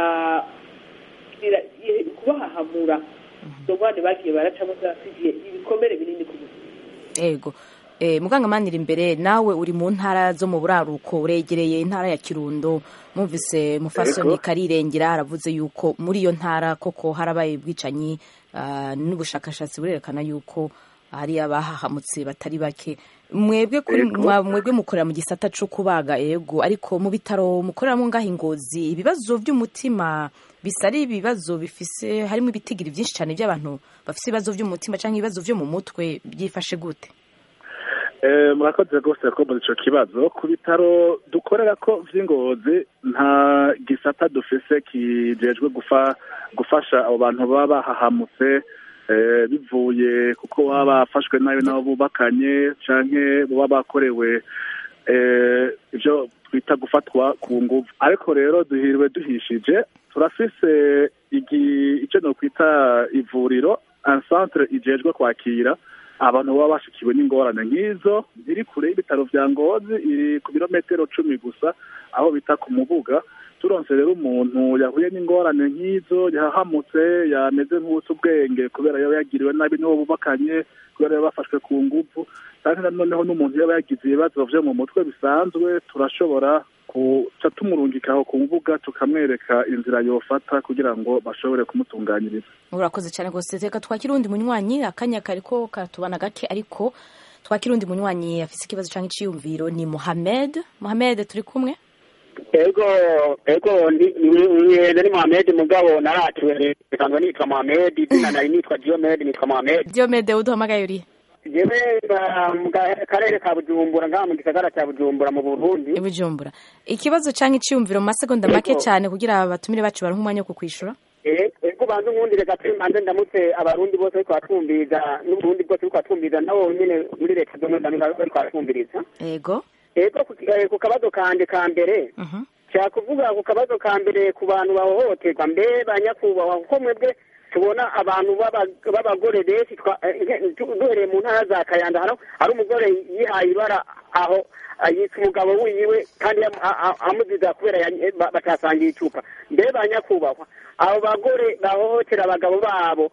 Speaker 2: kubahahamura izo ngwane bagiye baracamo zasigiye ibikomere binini ku buzima
Speaker 1: yego muganga manira imbere nawe uri mu ntara zo mu buraruko uregereye intara ya kirundo mwumvise mufasoni karirengera aravuze yuko muri iyo ntara koko harabaye ubwicanyi n'ubushakashatsi burerekana yuko hari abahahamutse batari bake mwebwe kuri mwebwe mukorera mu gisata cyo kubaga ego ariko mu bitaro mukoreramo ngaho ingozi ibibazo by'umutima bisa ari ibibazo bifise harimo ibitigiri byinshi cyane by'abantu bafite ibibazo by'umutima cyangwa ibibazo byo mu mutwe byifashe gute
Speaker 3: murakoze rwose ko muri icyo kibazo ku bitaro dukorera ko by'ingozi nta gisata dufise kijejwe gufasha abo bantu baba bahahamutse bivuye kuko baba bafashwe nabi n'abo bubakanye cyangwa baba bakorewe ibyo twita gufatwa ku ngufu ariko rero duhiriwe duhishije turafise icyo ni ukwita ivuriro ansantere igejwe kwakira abantu baba bashikiwe n'ingorane nk'izo iri kure y'ibitaro bya ngozi iri ku birometero cumi gusa aho bita ku mubuga turonse rero umuntu yahuye n'ingorane nk'izo yahamutse yameze nk'uwutse ubwenge kubera yaba yagiriwe nabi n'uwo bubakanye kubera yaba bafashwe ku ngufu kandi noneho n'umuntu yaba yagize ibibazo vyo mu mutwe bisanzwe turashobora kuca tumurungikaho ku mbuga tukamwereka inzira yofata kugira ngo bashobore kumutunganyiriza
Speaker 1: urakoze cyane rwose reka twakira undi munywanyi akanya kariko karatubana gake ariko twakira undi munywanyi afise ikibazo cyangwa iciyumviro ni Mohamed Mohamed turi kumwe
Speaker 12: ego ego ni ni Mohamed mugabo naratuwe kandi nitwa Mohamed izina nari nitwa Diomed nitwa Mohamed
Speaker 1: Diomed uduhamagaye uri
Speaker 12: jewe mu karere ka bujumbura ngaha mu gisagara cya bujumbura mu burundi
Speaker 1: bujumbura ikibazo cyangwa iciyumviro mu masegonda make cyane kugira abatumire bacu baronke umwanya wo kukwishura
Speaker 12: ego banze nkundire gato mbanze ndamutse abarundi bose bariko batwumviriza n'uburundi bwose bariko batwumviriza nabo nyene muri leta zomwe bariko batwumviriza
Speaker 1: ego
Speaker 12: ego ku kabazo kanje ka mbere nshaka kuvuga ku kabazo ka mbere ku bantu bahohoterwa mbe banyakubahwa kuko mwebwe tubona abantu b'abagore benshi duhereye mu ntara za kayanda hano hari umugore yihaye ibara aho yitwa umugabo wiwe kandi amuziza kubera batasangiye icupa mbe ba nyakubahwa abo bagore bahohotera abagabo babo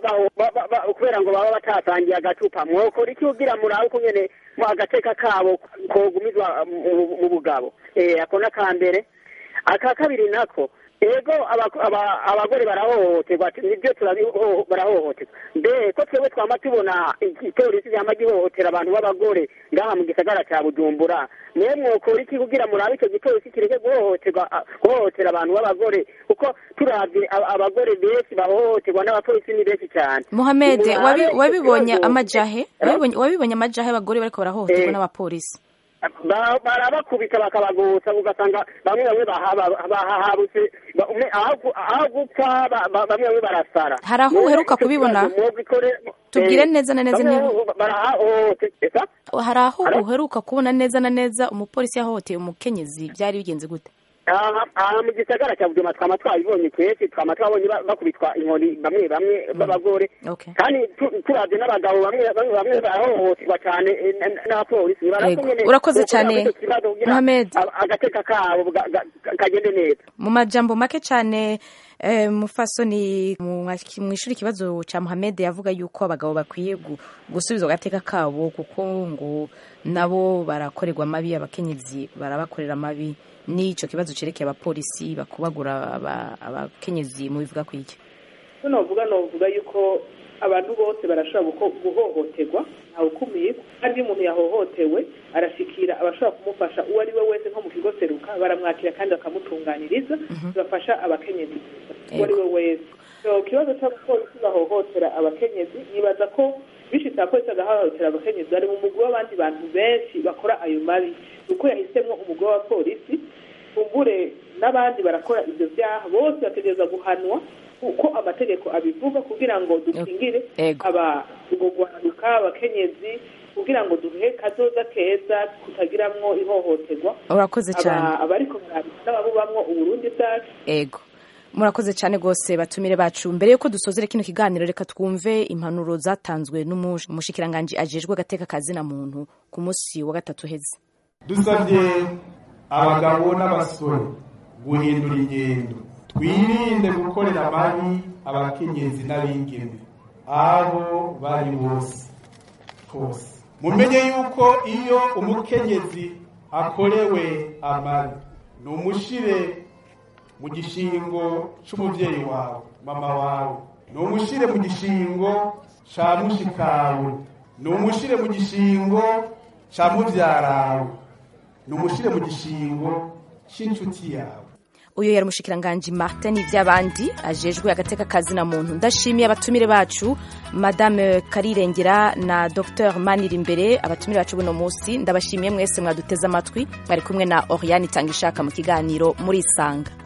Speaker 12: kubera ngo baba batasangiye agacupa mwokora iki kugira murabe uko nyene mu agateka kabo kogumizwa mu bugabo ako n'aka mbere aka kabiri nako ego abagore barahohoterwa nibyo barahohoterwa mbe ko twebwe twama tubona ipolisi ryama gihohotera abantu b'abagore ngaha mu gisagara cya bujumbura niyo mwokora iki kugira murabe icyo gipolisi kireke guhohoterwa guhohotera abantu b'abagore kuko turabye abagore benshi bahohoterwa n'abapolisi ni benshi cyane
Speaker 1: muhamed wabibonye amajahe wabibonye amajahe abagore bariko barahohoterwa n'abapolisi
Speaker 12: barabakubita bakabagutsa ugasanga bamwe bamwe bahahabutse aho gupfa bamwe bamwe barasara
Speaker 1: hari aho uheruka kubibona tubwire neza na neza hari aho uheruka kubona neza na neza umupolisi yahohoteye umukenyezi byari bigenze gute
Speaker 12: aha mu gisagara cya bujuma twama twabibonye kenshi twama twabonye bakubitwa inkoni bamwe bamwe b'abagore kandi turabye n'abagabo bamwe bamwe bamwe barahohoterwa cyane n'abapolisi
Speaker 1: urakoze cyane muhamed
Speaker 12: agateka kabo kagende neza
Speaker 1: mu majambo make cyane mufasoni mu ishuri ikibazo cya muhamed yavuga yuko abagabo bakwiye gusubiza agateka kabo kuko ngo nabo barakorerwa amabi abakenyezi barabakorera amabi n'icyo kibazo cyerekeye abapolisi bakubagura abakenyezi mu bivuga ku iki
Speaker 2: novuga novuga yuko abantu bose barashobora guhohoterwa ntawukumiye kandi iyo umuntu yahohotewe arashikira abashobora kumufasha uwo ari we wese nko mu kigo seruka baka- baramwakira kandi bakamutunganiriza bafasha abakenyezi uwo ari we wese so ikibazo cy'abapolisi bahohotera abakenyezi nibaza ko bishitse abapolisi bagahohotera abakenyezi bari mu mugwi w'abandi bantu benshi bakora ayo mabi uko yahisemo umugwi w'abapolisi kumbure n'abandi barakora ibyo byaha bose bategereza guhanwa uko amategeko abivuga kugira ngo dukingire
Speaker 1: Ego.
Speaker 2: aba ubwo guhanuka abakenyezi kugira ngo duhe kazoza keza kutagiramwo ihohoterwa
Speaker 1: urakoze
Speaker 2: Aba-
Speaker 1: cyane
Speaker 2: abariko barabikora n'ababubamwo uburundi bwacu
Speaker 1: ego murakoze cyane rwose batumire bacu mbere yuko dusozera kino kiganiro reka twumve impanuro zatanzwe n'umushikiranganji ajejwe agateka kazina muntu ku munsi wa gatatu heze
Speaker 13: dusabye abagabo n'abasore guhindura ingendo twirinde gukorera amabi abakenyezi n'abigeme aho bari bose hose mumenye yuko iyo umukenyezi akorewe amabi ni umushire mu gishingo c'umuvyeyi wawe mama wawe ni umushire mu gishingo ca mushikawe ni umushire mu gishingo ca muvyarawe ni umushire mu gishingo c'incuti yawe
Speaker 1: uyu yari umushikiranganji martin ivy'abandi ajejwe agateka kazina muntu ndashimiye abatumire bacu madame karirengera na dr manira imbere abatumire bacu buno munsi ndabashimiye mwese mwaduteze amatwi mwari kumwe na oriane itanga ishaka mu kiganiro muri isanga